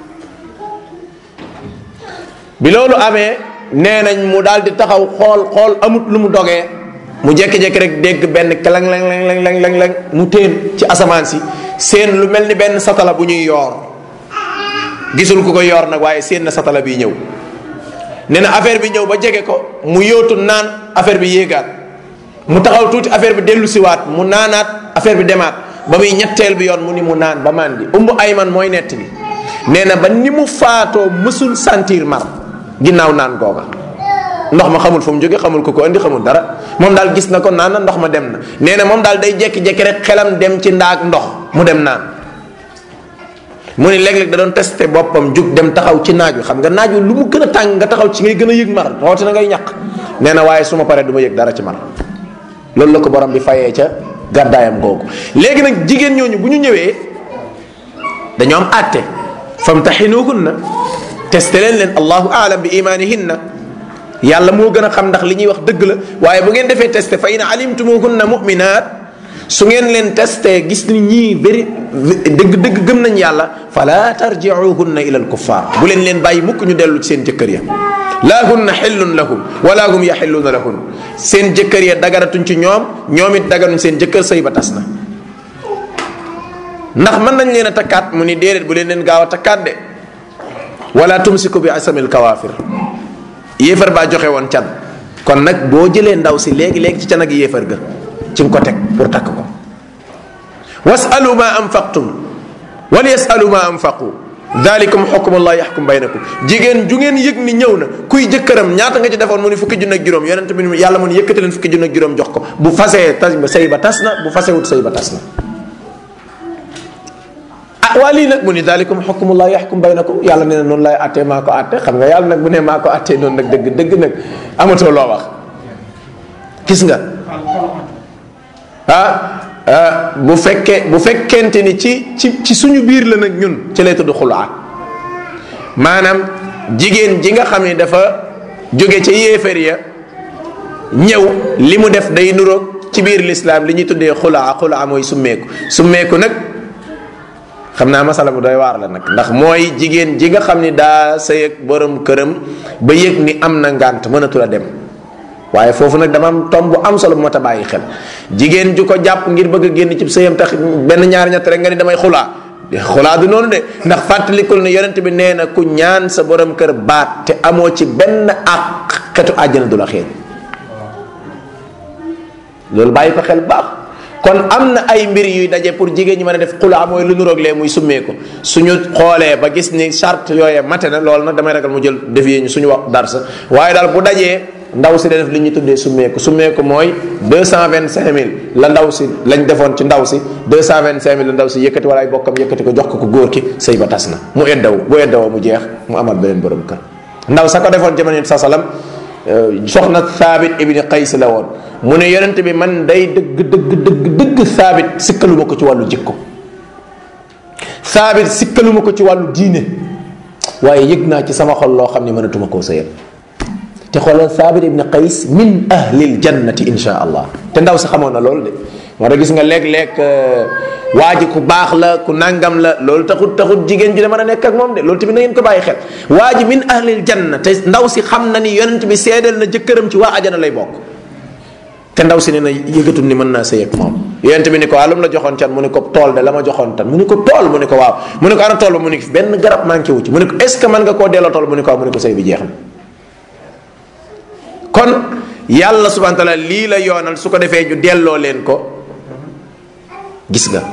bi loolu amee nee nañ mu daal di taxaw xool xool amut lu mu dogee mu jékki-jékki rek dégg benn kelang lang lang lang lang lang lang mu téen ci asamaan si seen lu mel ni benn satala bu ñuy yoor gisul ku ko yoor nag waaye seen na satala bi ñëw nee na affaire bi ñëw ba jege ko mu yóotu naan affaire bi yéegaat mu taxaw tuuti affaire bi dellu siwaat mu naanaat affaire bi demaat ba muy ñetteel bi yoon mu ni mu naan ba màndi umbu ayman mooy nett bi nee na ba ni mu faatoo mësul sentir mar ginnaaw naan googa ndox ma xamul fu mu jóge xamul ko ko andi xamul dara moom daal gis na ko naan na ndox ma dem na nee na moom daal day jekki-jekki rek xelam dem ci ndaag ndox mu dem naan mu ni léeg-léeg da doon testé boppam jug dem taxaw ci naaj wi xam nga naaj wi lu mu gën a tàng nga taxaw ci ngay gën a yëg mar rawatina ngay ñaq nee na waaye su ma paree du ma yëg dara ci mar loolu la ko borom bi fayee ca gàddaayam googu léegi nag jigéen ñooñu bu ñu ñëwee dañoo am àtte famtaxinuhunna testé leen leen allahu aalam bi imanihinna yàlla moo gën a xam ndax li ñuy wax dëgg la waaye bu ngeen defee testé fa in alimtumuhunna muminat su ngeen leen testé gis ni ñii bëri dëgg dëgg gëm nañ yàlla fala tarjiuhunna ila alkuffar bu leen leen bàyyi mukk ñu dellu ci seen jëkkër ya laa hunna xillun lahum wala hum yaxilluuna lahun seen jëkkër ya dagaratuñ ci ñoom ñoom it daganuñ seen jëkkër sëy ba tas na ndax mën nañ leen a takkaat mu ni déedéet bu leen leen gaaw a takkaat de wala tumsiku bi asamil kawaafir yéefar baa joxe woon can kon nag boo jëlee ndaw si léegi léegi ci can ak yéefar ga ci nga ko teg pour takk ko wasalu ma anfaqtum wal yasalu ma anfaqu dalikum xukmullah yaxkum baynakum jigéen ju ngeen yëg ni ñëw na kuy jëkkëram ñaata nga ci defoon mu ni fukki junne ak juróom yonent bi yàlla mu ni yëkkati leen fukki junne ak juróom jox ko bu fasee tas ba sëy ba tas na bu fasewut sëy ba tas na ah waa lii nag mu ni dalikum xukmullah yaxkum baynakum yàlla nee na noonu lay attee maa ko atte xam nga yàlla nag bu ne maa ko attee noonu nag dëgg dëgg nag amatoo loo wax gis nga ah bu fekkee bu fekkente ni ci ci ci suñu biir la nag ñun ci lay tudd xulaa maanaam jigéen ji nga xam ne dafa jóge ca yéefar ya ñëw li mu def day nuroog ci biir lislaam li ñuy tuddee xulaa xulaa mooy summeeku summeeku nag xam naa masala mu doy waar la nag ndax mooy jigéen ji nga xam ni daa sëy ak borom këram ba yëg ni am na ngànt mënatul a dem waaye foofu nag dama am tomb bu am solo bu ma ta bàyyi xel jigéen ju ko jàpp ngir bëgg a génn ci sëyam tax benn ñaari ñett rek nga ni damay xulaa xulaa du noonu de ndax fàttalikul ne yonent bi nee na ku ñaan sa borom kër baat te amoo ci benn àq xetu àjjana du la xeeñ loolu bàyyi ko xel baax kon am na ay mbir yuy daje pour jigéen ñi mën a def xulaa mooy lu nuroog lee muy summee ko suñu xoolee ba gis ni charte yooye mate na loolu nag damay ragal mu jël defee ñu suñu wax darsa waaye daal bu dajee ndaw si da def li ñuy tuddee summeeku summeeku mooy deux cent vingt cinq mille la ndaw si lañ defoon ci ndaw si deux cent vingt cinq mille la ndaw si yëkkati wala ay bokkam yëkkati ko jox ko ko góor ki sëy ba tas na mu eddaw bu eddawoo mu jeex mu amal beneen borom kër ndaw sa ko defoon jamono sa salam soxna Thabit ibni Qays la woon mu ne yonent bi man day dëgg dëgg dëgg dëgg Thabit sikkaluma ko ci wàllu jikko Thabit sikkaluma ko ci wàllu diine waaye yëg naa ci sama xol loo xam ne mënatuma koo sëyal te xoolal Thabit ibni Qays min ahlil jannati insha allah te ndaw si xamoon na loolu de moo tax gis nga léeg-léeg waa ji ku baax la ku nangam la loolu taxut taxut jigéen ji de mën a nekk ak moom de loolu tamit na ngeen ko bàyyi xel waa ji min ahlil janna te ndaw si xam na ni yonent bi seedeel na jëkkëram ci waa ajana lay bokk te ndaw si ne na yëgatul ni mën naa sëy ak moom yonent bi ni ko alum la joxoon can mu ni ko tool de la ma joxoon tan mu ni ko tool mu ni ko waaw mu ni ko ana tool ba mu ni benn garab manqué wu ci mu ni ko est ce que mën nga koo delloo tool mu ni ko waaw mu ni ko sëy bi jeex na kon yàlla subhanahu wa taala lii la yoonal su ko defee ñu delloo leen ko gis nga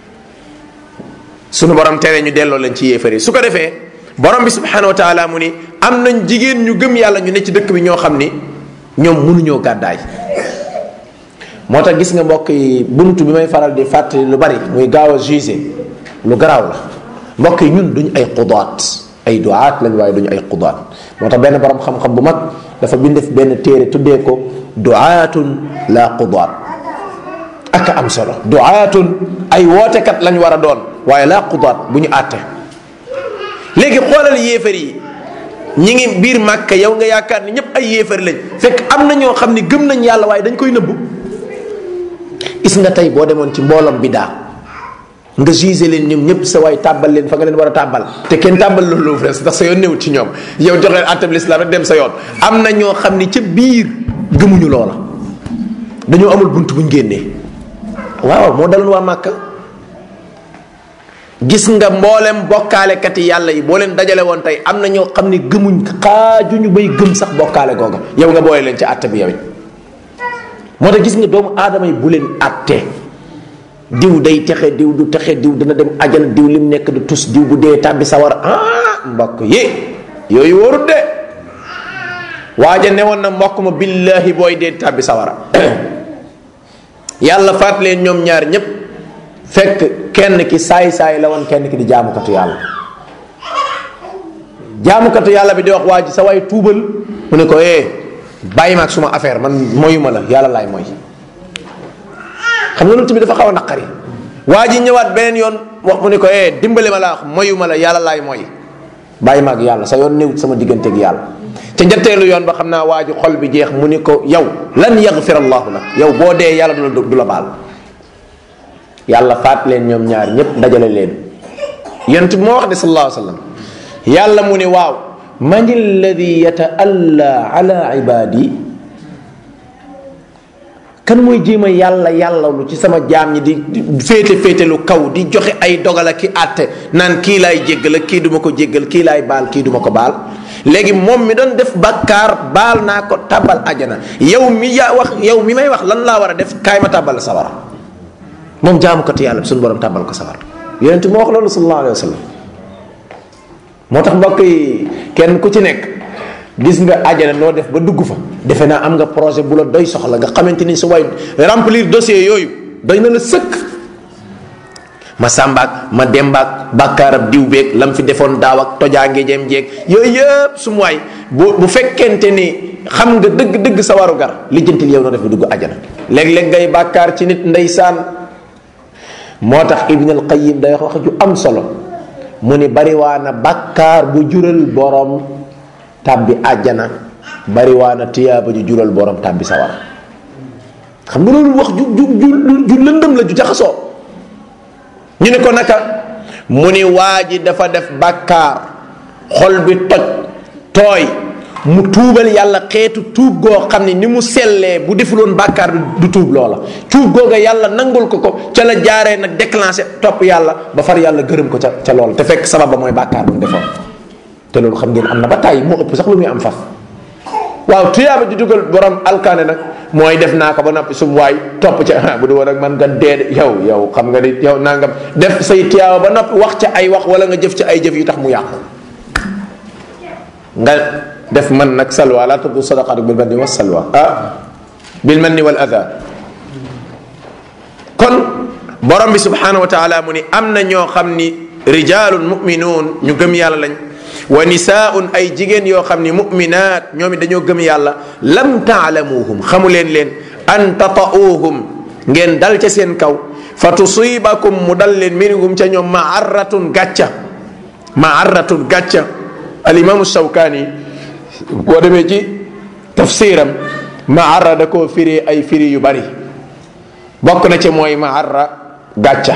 sunu borom tere ñu delloo leen ci yéefar yi su ko defee borom bi subhanahu wa taala mu ni am nañ jigéen ñu gëm yàlla ñu ne ci dëkk bi ñoo xam ni ñoom mënuñoo gàddaay moo tax gis nga mbokk yi buntu bi may faral di fàttali lu bari muy gaaw a jugé lu garaaw la mbokk yi ñun duñ ay xudaat ay duaat lañ waaye duñu ay xudaat moo tax benn borom xam-xam bu mag dafa bind benn téere tuddee ko duaatun la xudaat ak am solo duaatun ay wootekat lañ war a doon waaye laa xudaat bu ñu àtte léegi xoolal yéefar yi ñi ngi biir màkka yow nga yaakaar ni ñëpp ay yéefar lañ fekk am na ñoo xam ni gëm nañ yàlla waaye dañ koy nëbbu gis nga tey boo demoon ci mbooloom bidaa nga gisé leen ñoom ñëpp sa waay tàbbal leen fa nga leen war a tàbbal te kenn tàbbal loolu fres ndax sa yoon newut ci ñoom yow jox leen àttab lislaam rek dem sa yoon am na ñoo xam ni ca biir gëmuñu loola dañoo amul bunt buñ génnee waaw moo daloon waa màkka gis nga mboolem bokkaalekat yi yàlla yi boo leen dajale woon tey am na ñoo xam ni gëmuñ xaajuñu bay gëm sax bokkaale googa yow nga boole leen ci àtte bi yow it moo tax gis nga doomu aadama yi bu leen àtte diw day texe diw du texe diw dana dem ajana diw lim nekk du tus diw bu dee tàbbi sawar ah mbokk yi yooyu wóorut de waaja ne woon na mbokk ma billahi booy dee tàbbi sawara yàlla faat leen ñoom ñaar ñépp fekk kenn ki saay-saay la woon kenn ki di jaamukatu yàlla jaamukatu yàlla bi di wax waa ji sa waay tuubal mu ne ko eh bàyyi ma ak suma affaire man moyuma la yàlla laay moy xam nga loolu tamit dafa xaw a naqari waa ji ñëwaat beneen yoon wax mu ne ko eh dimbale ma la wax moyuma la yàlla laay moy bàyyi ma ak yàlla sa yoon néewut sama diggante ak yàlla te njatteelu yoon ba xam naa waa ji xol bi jeex mu ni ko yow lan yaxfir allahu lak yow boo dee yàlla du la du la baal yàlla faat leen ñoom ñaar ñépp dajale leen yonent bi moo wax de sallallahu alayhi wa sallam yàlla mu ne waaw man alladi yataalla ala ibadi kan mooy jéem a yàlla yàlla lu ci sama jaam ñi di féete féete lu kaw di joxe ay dogal ak ki àtte naan kii laay jéggal ak kii duma ko jéggal kii laay baal kii duma ko baal léegi moom mi doon def bakkaar baal naa ko tabal ajana yow mi yaa wax yow mi may wax lan laa war a def kaay ma tabal sawara moom jaamukatu yàlla bi suñu borom tabal ko sawara yonent moo wax loolu sallallahu alayhi wa sallam moo tax mbokk yi kenn ku ci nekk gis nga ajana noo def ba dugg fa defe naa am nga projet bu la doy soxla nga xamante ni su way remplir dossier yooyu doy na la sëkk ma sàmbaak ma dembaak bàkkaarab diw beeg lam fi defoon daaw ak tojaange jem jeeg yooyu yëpp su mu waay bu bu fekkente ni xam nga dëgg-dëgg sa waru gar lijjantil yow noo def ba dugg ajana léeg-léeg ngay bàkkaar ci nit ndeysaan moo tax ibn al qayim day wax wax ju am solo mu ni bariwaana bàkkaar bu jural borom tàbbi àjjana bariwaana tiyaaba ju jural borom tàbbi sawara xam nga loolu wax ju ju ju ju lëndëm la ju jaxasoo ñu ne ko naka mu ni waa ji dafa def bàkkaar xol bi toj tooy mu tuubal yàlla xeetu tuub goo xam ne ni mu sellee bu defuloon bàkkaar bi du tuub loola tuub googa yàlla nangul ko ko ca la jaaree nag déclenché topp yàlla ba far yàlla gërëm ko ca ca loola te fekk sabab ba mooy bàkkaar bu mu defoon te loolu xam ngeen am na ba tàyyi moo ëpp sax lu muy am faf waaw tuyaaba di dugal borom alkaane nag mooy def naa ko ba noppi sum waay topp ca bu du woon ak man nga dee yow yow xam nga ni yow nangam def say tuyaaba ba noppi wax ca ay wax wala nga jëf ca ay jëf yu tax mu yàqu nga def man nag salwa la tubu sadaqatu bil manni was salwa ah bil manni wal adha kon borom bi subhanahu wa taala mu ni am na ñoo xam ni rijalun muminuun ñu gëm yàlla lañ wa nisaaun ay jigéen yoo xam ni muminaat ñoom it dañoo gëm yàlla lam taalamuhum xamu leen leen an tata'uuhum ngeen dal ca seen kaw fa tusibakum mu dal leen minhum ca ñoom maarratun gàcca maarratun gàcca alimamu shawkaani boo demee ci tafsiram maarra da koo firi ay firi yu bari bokk na ca mooy maarra gàcca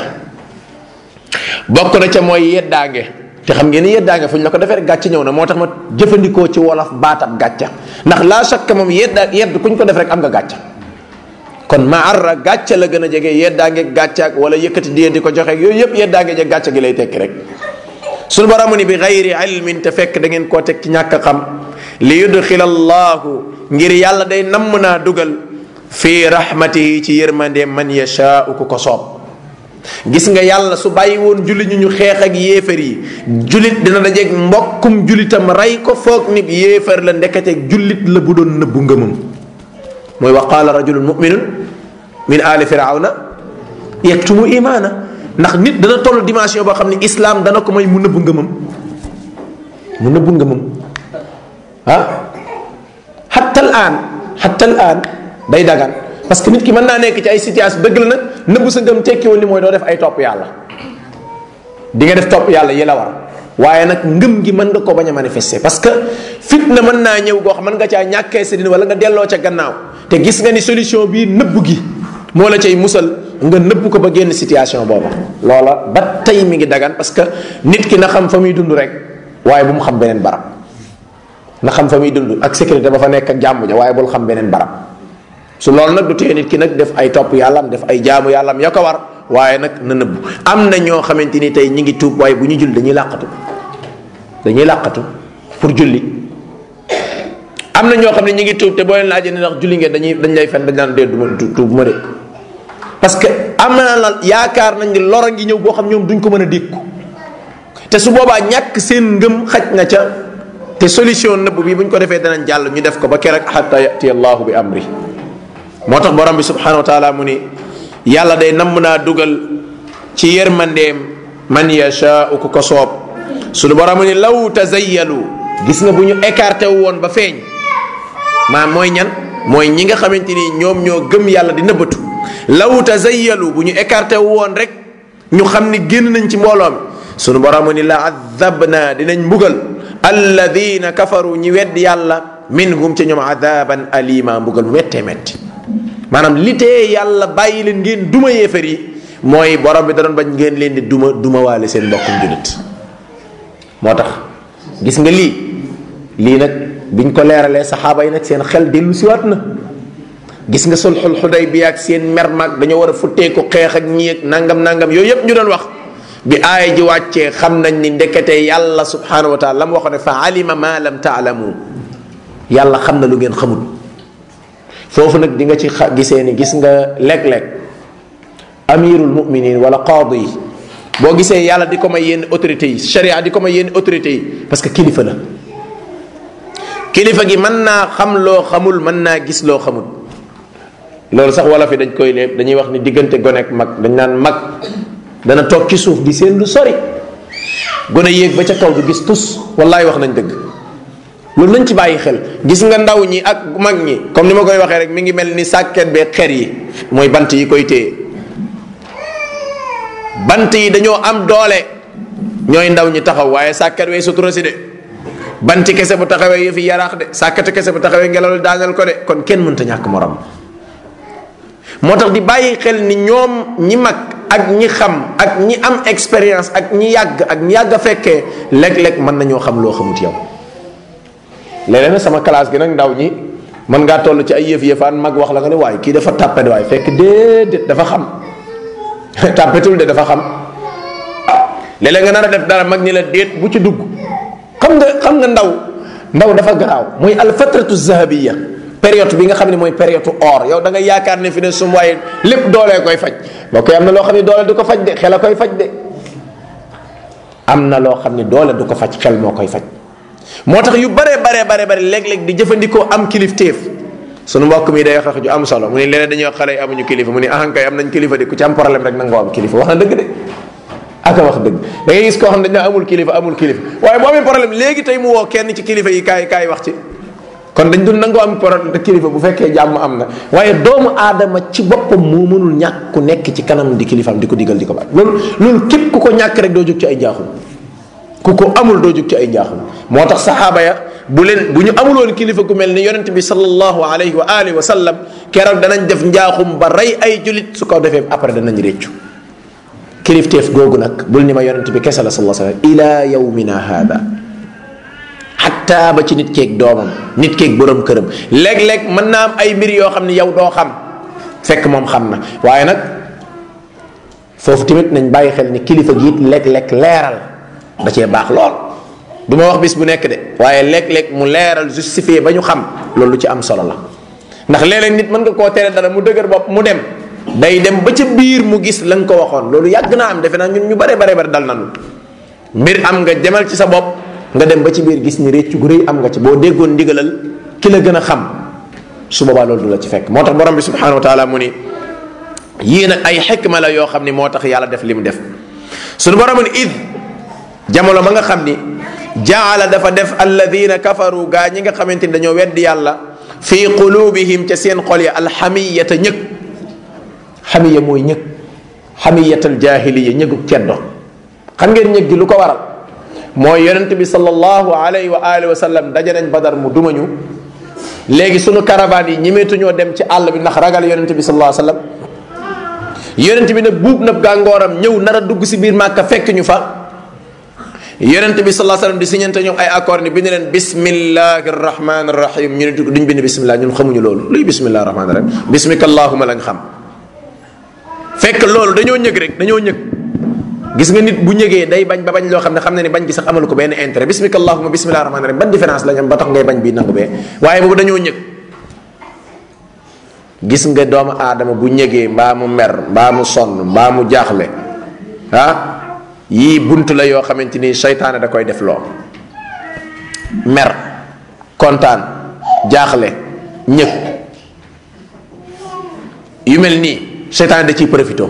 bokk na ca mooy yeddaange te xam ngeen ni yeddaange fu ñu la ko defee rek gàcce ñëw na moo tax ma jëfandikoo ci wolof baatab gàcca ndax laa shakka moom yedda yedd ku ñu ko def rek am nga gàcca kon maarra gàcca la gën a jege yeddaange gàcca ak wala yëkkati diye di ko joxe ak yooyu yëpp yeddaange je gàcca gi lay tekki rek suñu borom ni bi gayri ilmin te fekk da ngeen koo teg ci ñàkk a xam li yudxila allahu ngir yàlla day namm naa dugal fii rahmatihi ci yërmande man yashaau ku ko soob gis nga yàlla su bàyyi woon jullit ñu ñu xeex ak yéefar yi jullit dina dajeeg mbokkum jullitam rey ko foog nit yéefar la ndekete jullit la bu doon nëbbu ngëmam mooy wa qaala rajulun muminun min ali firawna yaktumu imaana ndax nit dana toll dimension boo xam ne islam dana ko may mu nëbbu ngëmam mu nëbbu ngëmam ah hatta al aan hatta al aan day dagan parce que nit ki mën naa nekk ci ay situation dëgg la nag nëbbu sa ngëm tekkiwul ni mooy doo def ay topp yàlla di nga def topp yàlla yi la war waaye nag ngëm gi mën nga ko bañ a manifester parce que fitna mën naa ñëw goo xam mën nga caa ñàkkee sa din wala nga delloo ca gannaaw te gis nga ni solution bii nëbbu gi moo la cay musal nga nëbbu ko ba génn situation booba loola ba tey mi ngi dagan parce que nit ki na xam fa muy dund rek waaye bu mu xam beneen barab na xam fa muy dund ak sécurité ba fa nekk ak jàmm ja waaye bul xam beneen barab su loolu nag du tee nit ki nag def ay topp yàllam def ay jaamu yàllam ya ko war waaye nag na nëbbu am na ñoo xamante ni tey ñi ngi tuub waaye bu ñu julli dañuy làqatu dañuy làqatu pour julli am na ñoo xam ne ñi ngi tuub te boo leen laajee ne ndax julli ngeen dañuy dañ lay fen dañ naan dee du ma tuub ma de parce que am na la yaakaar nañ ni lor a ngi ñëw boo xam ñoom duñ ko mën a dékku te su boobaa ñàkk seen ngëm xaj na ca te solution nëbb bi bu ñu ko defee danañ jàll ñu def ko ba keroog xatta yati allahu bi amri moo tax borom bi subhanahu wa taala mu ni yàlla day namm naa dugal ci yërmandeem man yashaau ku ko soob suñu borom mu ni law tazayyalu gis nga bu ñu écarté wu woon ba feeñ maa mooy ñan mooy ñi nga xamante ni ñoom ñoo gëm yàlla di nëbbatu law tazayyalu bu ñu écarté wu woon rek ñu xam ni génn nañ ci mbooloo mi sunu borom ni la adabna dinañ mbugal alladina kafaru ñi wedd yàlla minhum ci ñoom adaban alima mbugal mu méttee métti maanaam li tee yàlla bàyyi leen ngeen duma yéefar yi mooy borom bi da doon bañ ngeen leen di duma duma waale seen mbokkum julit moo tax gis nga lii lii nag biñ ko leeralee saxaaba yi nag seen xel dellu siwaat na gis nga sulxul xuday bi ak seen mer mag dañoo war a futteeku xeex ak ñii ak nangam nangam yooyu yëpp ñu doon wax bi aaya ji wàccee xam nañ ni ndekete yàlla subhanahu wa taala la mu waxoon ne fa alima ma lam taalamu yàlla xam na lu ngeen xamul foofu nag di nga ci xa gisee ni gis nga léeg-léeg amirul muminin wala qaadi yi boo gisee yàlla di ko may yenn autorités yi sharia di ko may yenn autorités yi parce que kilifa la kilifa gi mën naa xam loo xamul mën naa gis loo xamul loolu sax wala fi dañ koy léeb dañuy wax ni diggante gone ak mag dañ naan mag dana toog ci suuf di seen lu sori gone yéeg ba ca kaw du gis tus wallaay wax nañ dëgg loolu nañ ci bàyyi xel gis nga ndaw ñi ak mag ñi comme ni ma koy waxee rek mi ngi mel ni sàkket bee xer yi mooy bant yi koy téye bant yi dañoo am doole ñooy ndaw ñi taxaw waaye sàkket wee sutura si de banti kese bu taxawee yëfi yaraax de sàkkati kese bu taxawee ngelaw daaneel ko de kon kenn mënta ñàkk morom moo tax di bàyyi xel ni ñoom ñi mag ak ñi xam ak ñi am expérience ak ñi yàgg ak ñi yàgg a fekkee léeg-léeg mën nañoo xam loo xamut yow léeg-léeg nag sama classe gi nag ndaw ñi mën ngaa toll ci ay yëf yëfaan mag wax la nga ne waaye kii dafa tàppet waaye fekk déedéet dafa xam tàppetul de dafa xam léeg-léeg nga nar a def dara mag ñi la déet bu ci dugg xam nga xam nga ndaw ndaw dafa garaaw mooy al fatratu zahabiya période bi nga xam ne mooy période or yow da nga yaakaar ne fi ne sum waaye lépp doolee koy faj boo koy am na loo xam ne doole du ko faj de xel a koy faj de am na loo xam ne doole du ko faj xel moo koy faj moo tax yu bare bare bare bare léeg-léeg di jëfandikoo am kilifteef sunu mbokk mi day wax ju am solo mu ne leneen dañuy wax xale yi amuñu kilifa mu ne ahankay am nañ kilifa de ku ci am problème rek nangoo am kilifa wax na dëgg de aka wax dëgg da ngay gis koo xam ne dañ amul kilifa amul kilifa waaye boo amee problème léegi tey mu woo kenn ci kilifa yi kaay kaay wax ci kon dañ dul nangoo am problème kilifa bu fekkee jàmm am na waaye doomu aadama ci boppam moo mënul ñàkk ku nekk ci kanam di kilifaam di ko digal di ko baat loolu loolu képp ku ko ñàkk rek doo jóg ci ay njaaxum ku ko amul doo jóg ci ay njaaxum moo tax saxaaba ya bu leen bu ñu amuloon kilifa ku mel ni yonent bi sallallahu alayhi wa alihi wa sallam keroog danañ def njaaxum ba rey ay julit su ko defee après danañ réccu kilifteef googu nag bul ni ma yonent bi kese la sallallahu alayhi wa sallam ila yawmina hada xatta ba ci nit keeg doomam nit keeg borom këram léeg-léeg mën naa am ay mbir yoo xam ne yow doo xam fekk moom xam na waaye nag foofu tamit nañ bàyyi xel ni kilifa gi it léeg-léeg leeral da cee baax lool du ma wax bis bu nekk de waaye léeg-léeg mu leeral justifié ba ñu xam loolu lu ci am solo la ndax léeg-léeg nit mën nga koo tere dara mu dëgër bopp mu dem day dem ba ca biir mu gis la nga ko waxoon loolu yàgg naa am defe naa ñun ñu bare bare bare dal nanu mbir am nga demal ci sa bopp nga dem ba ci biir gis ni réccu gu rëy am nga ci boo déggoon ndigalal ki la gën a xam su boobaa loolu du la ci fekk moo tax borom bi subhanahu wa taala mu ni yii nag ay xikma la yoo xam ni moo tax yàlla def li mu def suñu borom ni id jamono ba nga xam ni jaala dafa def alladina kafaru gaa ñi nga xamante ni dañoo weddi yàlla fi qulubihim ca seen xol ya alxamiyata ñëg xamiya mooy ñëg xamiyatal jahiliya ñëgu ceddo xam ngeen ñëg gi lu ko waral mooy yonent bi sallallahu alayhi wa alihi wa sallam daje nañ badar mu dumañu léegi sunu caravane yi ñemeetuñoo dem ci àll bi ndax ragal yonent bi sallallahu alayhi wa sallam yonent bi nag buub nag gàngooram ñëw nar a dugg si biir màkka fekk ñu fa yonent bi sallallahu alayhi wa sallam di siñante ñoom ay accord ni bind leen bismillahi rahmani rahim ñu ne duñ bind bismillah ñun xamuñu loolu luy bismillahi rahmani rahim bismika allahuma lañ xam fekk loolu dañoo ñëg rek dañoo ñëg gis nga nit bu ñëgee day bañ ba bañ loo xam ne xam na ni bañ gi sax amalu ko benn intérêt bismika allahuma bismillahi rahmani rahim ban différence lañ am ba tax ngay bañ bii nangu bee waaye boobu dañoo ñëg gis nga doomu aadama bu ñëgee mbaa mu mer mbaa mu sonn mbaa mu jaaxle ah yii bunt la yoo xamante ni seytaane da koy def loo mer kontaan jaaxle ñëg yu mel nii seytaan da ciy profité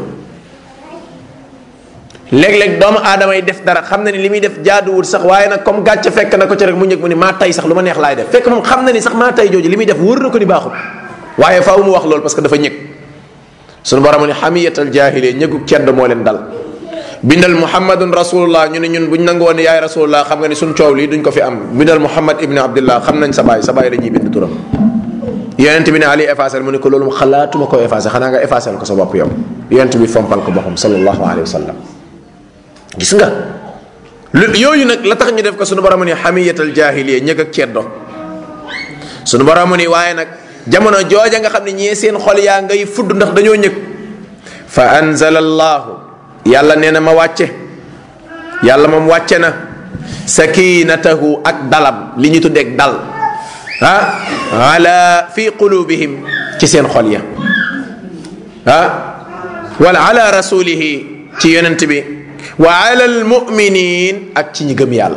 léeg-léeg doomu aadama yi def dara xam na ni li muy def jaaduwul sax waaye nag comme gàcce fekk na ko ci rek mu ñëg mu ni maa tay sax lu ma neex laay def fekk moom xam na ni sax maa tay jooju li muy def wóor na ko ni baaxul waaye faaw mu wax loolu parce que dafa ñëg sunu borom ni xamiyatal jaahiliya ñëgu cedd moo leen dal bindal muhammadun rasulullah ñu ne ñun buñ nangu woon yaay rasulullah xam nga ni suñ coow lii duñ ko fi am bindal muhammad ibni abdillah xam nañ sa baay sa baay dañuy bind turam yonent bi ne ali effacé mu ne ko loolu mu xalaatuma ko effacé xanaa nga effacé ko sa bopp yow yonent bi fompal ko boppam sallallahu alayhi wa sallam gis nga lu yooyu nag la tax ñu def ko sunu borom ni xamiyatal jaahiliya ñëg ak ceddo sunu borom ni waaye nag jamono jooja nga xam ne ñee seen xol yaa ngay fudd ndax dañoo ñëg fa anzala allahu yàlla nee na ma wàcce yàlla moom wàcce na sakinatahu ak dalam li ñu tuddeeg dal ah ala fi qulubihim ci seen xol ya ah wala ala rasulihi ci yonent bi wa ala almuminin ak ci ñi gëm yàlla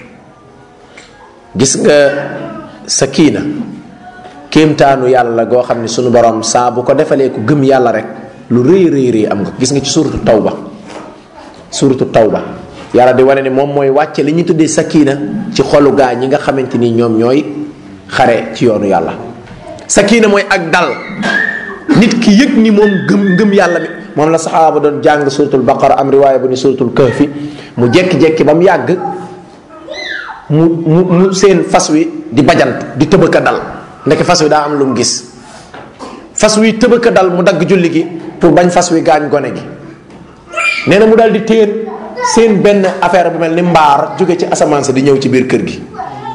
gis nga sakina kéemtaanu yàlla goo xam ne sunu borom saa bu ko defalee ku gëm yàlla rek lu rëy rëy rëy am nga gis nga ci suratu tawba suratu tawba yàlla di wane ne moom mooy wàcce li ñu tuddee sakina ci xolu gaa ñi nga xamante ni ñoom ñooy xare ci yoonu yàlla sakina mooy ak dal nit ki yëg ni moom gëm ngëm yàlla mi moom la saxaaba doon jàng suratul baqara am riwaaya bu ni suratul kahfi mu jekki-jekki ba mu yàgg mu mu mu seen fas wi di bajant di tëbëka dal ndeke fas wi daa am lu mu gis fas wi tëbëka dal mu dagg julli gi pour bañ fas wi gaañ gone gi nee na mu daal di téen seen benn affaire bu mel ni mbaar jóge ci asamaan sa di ñëw ci biir kër gi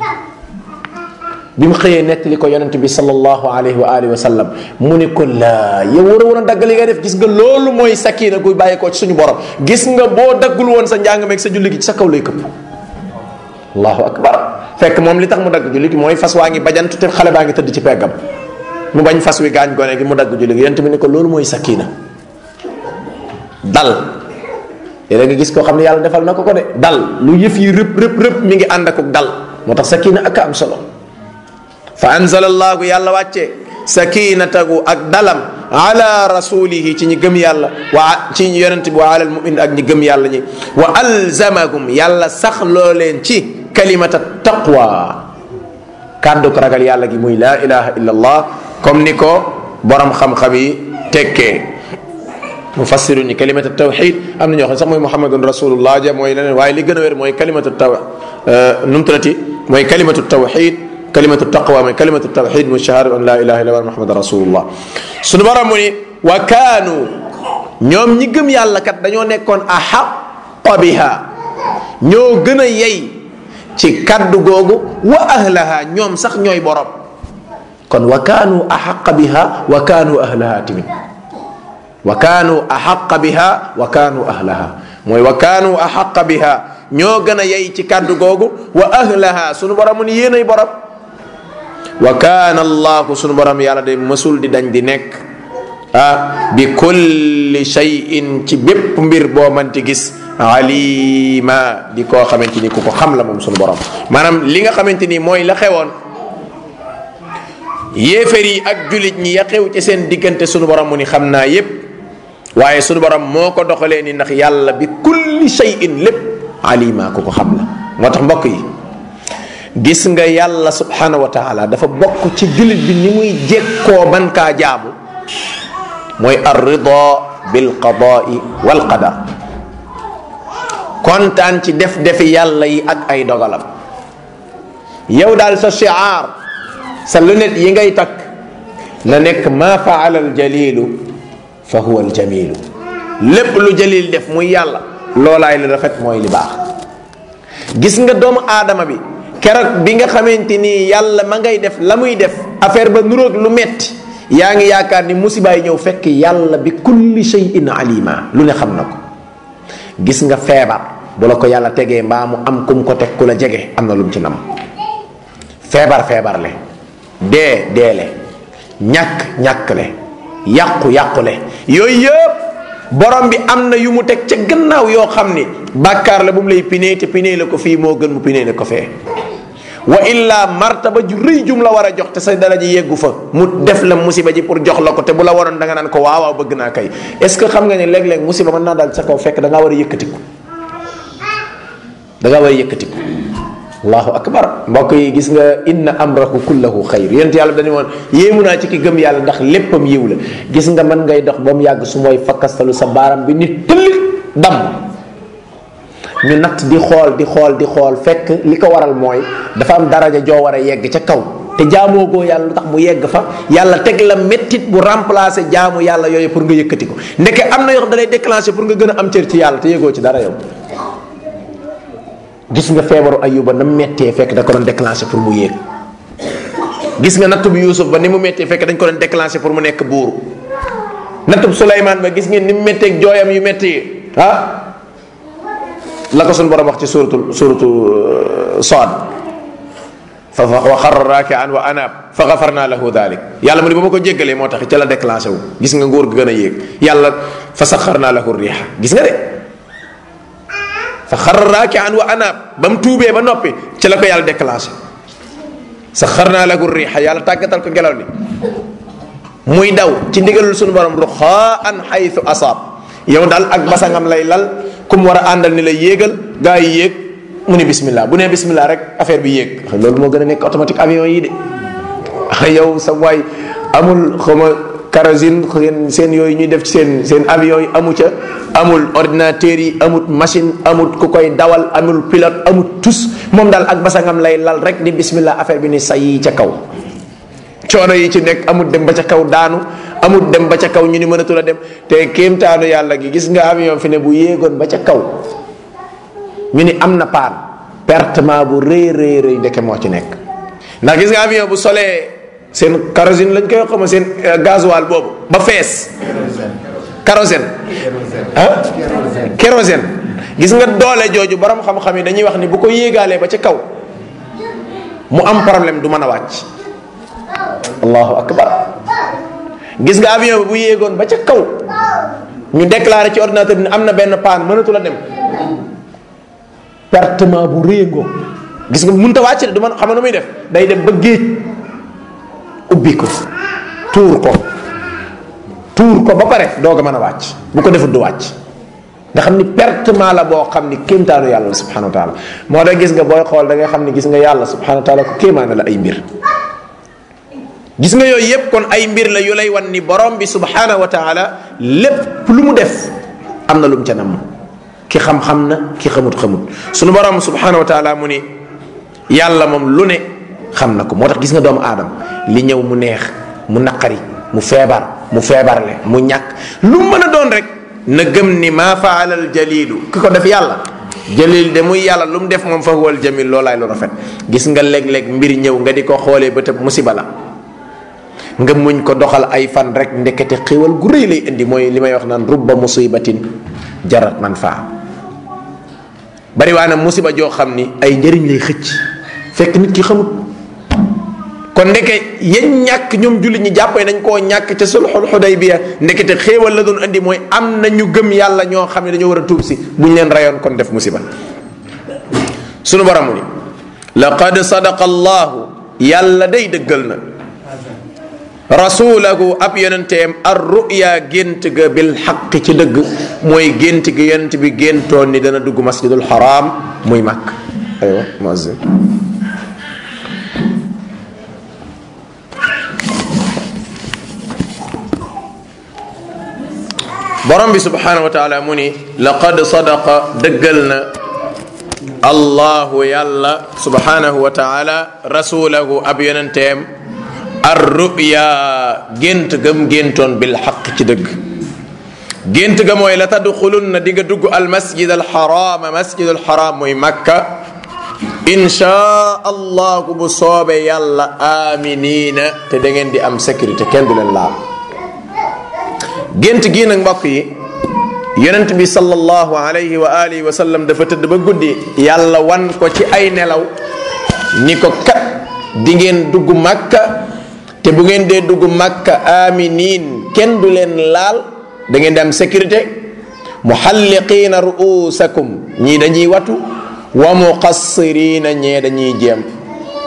bi mu xëyee nettali ko yonent bi sallallahu alayhi wa alihi wa sallam mu ne ko laa yow war a war a dagg li ngay def gis nga loolu mooy sakina guy bàyyi ko ci suñu borom gis nga boo daggul woon sa njàng meeg sa julli gi ci sa kaw lay këpp allahu akbar fekk moom li tax mu dagg julli gi mooy fas waa ngi bajant te xale baa ngi tëdd ci peggam mu bañ fas wi gaañ gone gi mu dagg julli gi yonent bi ne ko loolu mooy sakina dal léeg nga gis koo xam ne yàlla defal na ko ko de dal lu yëf yi rëpp rëpp rëpp mi ngi ànd ak dal moo tax sakina ak am solo fa anzala allahu yàlla wàcce sakinatahu ak dalam ala rasulihi ci ñi gëm yàlla wa ci ñi yonent bi wa ala almumin ak ñi gëm yàlla ñi wa alzamahum yàlla sax loo leen ci kalimata taqwa kàddu ko ragal yàlla gi muy laa ilaha illa allah comme ni ko borom xam-xam yi tekkee mufassiru ni kalimata tawxid am na ñoo xam ne sax mooy muhammadun rasulullah ja mooy leneen waaye li gën a wér mooy kalimatu taw nu mu tuddati mooy kalimatu tawxid kalimatu taqwa mooy kalimatu tawxid mu shahada an la ilaha illa muhammad rasulullah sunu borom mu ni wa kaanu ñoom ñi gëm yàlla kat dañoo nekkoon axaqa biha ñoo gën a yey ci kaddu googu wa ahlaha ñoom sax ñooy borom kon wa kaanu axaqa biha wa kaanu ahlaha timit wa kaanu axaqa biha wa kaanu ahlaha mooy wa kaanu axaqa biha ñoo gën a yey ci kaddu googu wa ahlaha sunu borom mu ni yéenay borom wa kaana allahu sunu borom yàlla de mësul di dañ di nekk ah bi kulli shay'in ci bépp mbir boo manti gis alima di koo xamante ni ku ko xam la moom sunu borom maanaam li nga xamante ni mooy la xewoon yéefar yi ak julit ñi ya xew ci seen diggante sunu borom mu ni xam naa yépp waaye sunu borom moo ko doxalee ni ndax yàlla bi kulli shay'in lépp alima ku ko xam la moo tax mbokk yi gis nga yàlla subhanahu wa taala dafa bokk ci jullit bi ni muy jekkoo ban kaa jaamu mooy ar rida bil qadaai wal qadar kontaan ci def defi yàlla yi ak ay dogalam yow daal sa shiaar sa lunette yi ngay takk na nekk ma faala al jalilu fa huwa al jamilu lépp lu jalil def muy yàlla loolaay li rafet mooy li baax gis nga doomu aadama bi keroog bi nga xamante ni yàlla ma ngay def la muy def affaire ba nuroog lu metti yaa ngi yaakaar ni musibaay ñëw fekk yàlla bi kulli shay'in alima lu ne xam na ko gis nga feebar bu la ko yàlla tegee mbaa mu am kum ko teg ku la jege am na lu mu ci nam feebar feebar le dee deele ñàkk ñàkk le yàqu yàqu le yooyu yëpp borom bi am na yu mu teg ca gannaaw yoo xam ni bàkkaar la bu mu lay pinee te pinee la ko fii moo gën mu pinee la ko fee wa illa martaba ju rëy jum la war a jox te sa dara ji yeggu fa mu def la musiba ji pour jox la ko te bu la waroon da nga naan ko waaw waaw bëgg naa kay est ce que xam nga ne léeg-léeg musiba mën naa daal sa kaw fekk da ngaa war a yëkkatiku da ngaa war a yëkkatiku allahu akbar mbokk yi gis nga inna amrahu kullahu xayr yonent yàlla dañu woon yéemu naa ci ki gëm yàlla ndax léppam yiw la gis nga mën ngay dox ba mu yàgg su mooy fakkastalu sa baaram bi nit tëllit dam ñu natt di xool di xool di xool fekk li ko waral mooy dafa am daraja joo war a yegg ca kaw te jaamoo goo yàlla lu tax mu yegg fa yàlla teg la mettit bu remplacer jaamu yàlla yooyu pour nga yëkkati ko ndeke am na yoo xam da lay déclencher pour nga gën a am cër ci yàlla te yëgoo ci dara yow gis nga feebaru ayuba na mettee fekk da ko doon déclencher pour mu yéeg gis nga natt bu yuusuf ba ni mu mettee fekk dañ ko doon déclencher pour mu nekk buur natt bu suleymaan ba gis ngeen ni mu metteeg jooyam yu metti ah la ko suñu borom wax ci suratu suratu Saad fa wa xarra raakian wa anaab fa gafarna lahu dalik yàlla mu ne ba ma ko jéggalee moo tax ca la déclenché wu gis nga nguur gi gën a yéeg yàlla fa saxarna lahu riixa gis nga de fa xarra raakian wa anaab ba mu tuubee ba noppi ca la ko yàlla déclenché saxarna lahu riixa yàlla tàggatal ko ngelaw li muy daw ci ndigalul suñu borom ruxaan xaytu asaab yow daal ak basangam lay lal ku mu war a àndal ni la yéegal gaa yi yéeg mu ne bismillah bu nee bismillah rek affaire bi yéeg loolu moo gën a nekk automatique avion yi de yow sa waay amul xawma kérosène seen yooyu ñuy def ci seen seen avion yi amu ca amul ordinateur yi amul machine amul ku koy dawal amul pilote amul tus moom daal ak basangam lay lal rek di bismillah affaire bi ni say ca kaw coono yi ci nekk amul dem ba ca kaw daanu amul dem ba ca kaw ñu ni mënatul a dem te kéemtaanu yàlla gi gis nga avion fi ne bu yéegoon ba ca kaw ñu ni am na paan pertement bu rëy rëy rëy ndeke moo ci nekk ndax gis nga avion bu solee seen kérosène lañ koy xama seen gasoil boobu ba fees kérosène ah kérosène gis nga doole jooju borom xam-xam yi dañuy wax ni bu ko yéegaalee ba ca kaw mu am problème du mën a wàcc allahu akbar gis nga avion bi bu yéegoon ba ca kaw ñu déclaré ci ordinateur bi ne am na benn paan mënatu la dem pertement bu réengoo gis nga mënut a wàcc de du man xam nu muy def day dem ba géej ubbi ko tuur ko tuur ko ba pare doog a mën a wàcc bu ko defut du wàcc nga xam ni pertement la boo xam ni kéemtaanu yàlla subhanahu wa taala moo tax gis nga booy xool da ngay xam ni gis nga yàlla subhanahu wa taala ko kéemaane la ay mbir gis nga yooyu yépp kon ay mbir la yu lay wan ni borom bi subhanahu wa taala lépp lu mu def am na lu mu ca nam ki xam-xam na ki xamut-xamut sunu borom subhanahu wa taala mu ni yàlla moom lu ne xam na ko moo tax gis nga doomu aadama li ñëw mu neex mu naqari mu feebar mu feebarle mu ñàkk lu mën a doon rek na gëm ni maa faalal jalilu ki ko def yàlla jalil de muy yàlla lu mu def moom fa huwal jamil loolaay lu rafet gis nga léeg-léeg mbir ñëw nga di ko xoolee ba tëb musiba la nga muñ ko doxal ay fan rek ndekete xéwal gu rëy lay indi mooy li may wax naan rubba musibatin jarat man faa bari waa na musiba joo xam ni ay njëriñ lay xëcc fekk nit ki xamut kon ndeke yéen ñàkk ñoom jullit ñi jàppee nañ koo ñàkk ca sulxul xudaybiya ndekete xéewal la doon indi mooy am na ñu gëm yàlla ñoo xam ne dañoo war a tuub si buñ leen rayoon kon def musiba sunu borom ni laqad sadaqa allahu yàlla day dëggal na rasulahu ab yonenteem ar ruya gént ga bil xaq ci dëgg mooy gént gi yonent bi géntoon ni dana dugg masjidul haram muy màkk aywa muazzin borom bi subhanahu wa taala mu ni laqad sadaqa dëggal na allahu yàlla subhanahu wa taala rasulahu ab yonenteem ar ruya gént gam géntoon bil xaq ci dëgg gént ga mooy la tadxulun na di nga dugg al masjid al xaraama masjid al xaraam muy makka inchaa allahu bu soobee yàlla aminina te da ngeen di am sécurité kenn du leen laal gént gii nag mbokk yi yonent bi sallallahu alayhi wa alihi wa sallam dafa tëdd ba guddi yàlla wan ko ci ay nelaw ni ko kat di ngeen dugg makka te bu ngeen dee dugg makka aminin kenn du leen laal da ngeen di am sécurité muhalliqiina ruusakum ñii dañuy watu wa muqassirina ñee dañuy jéem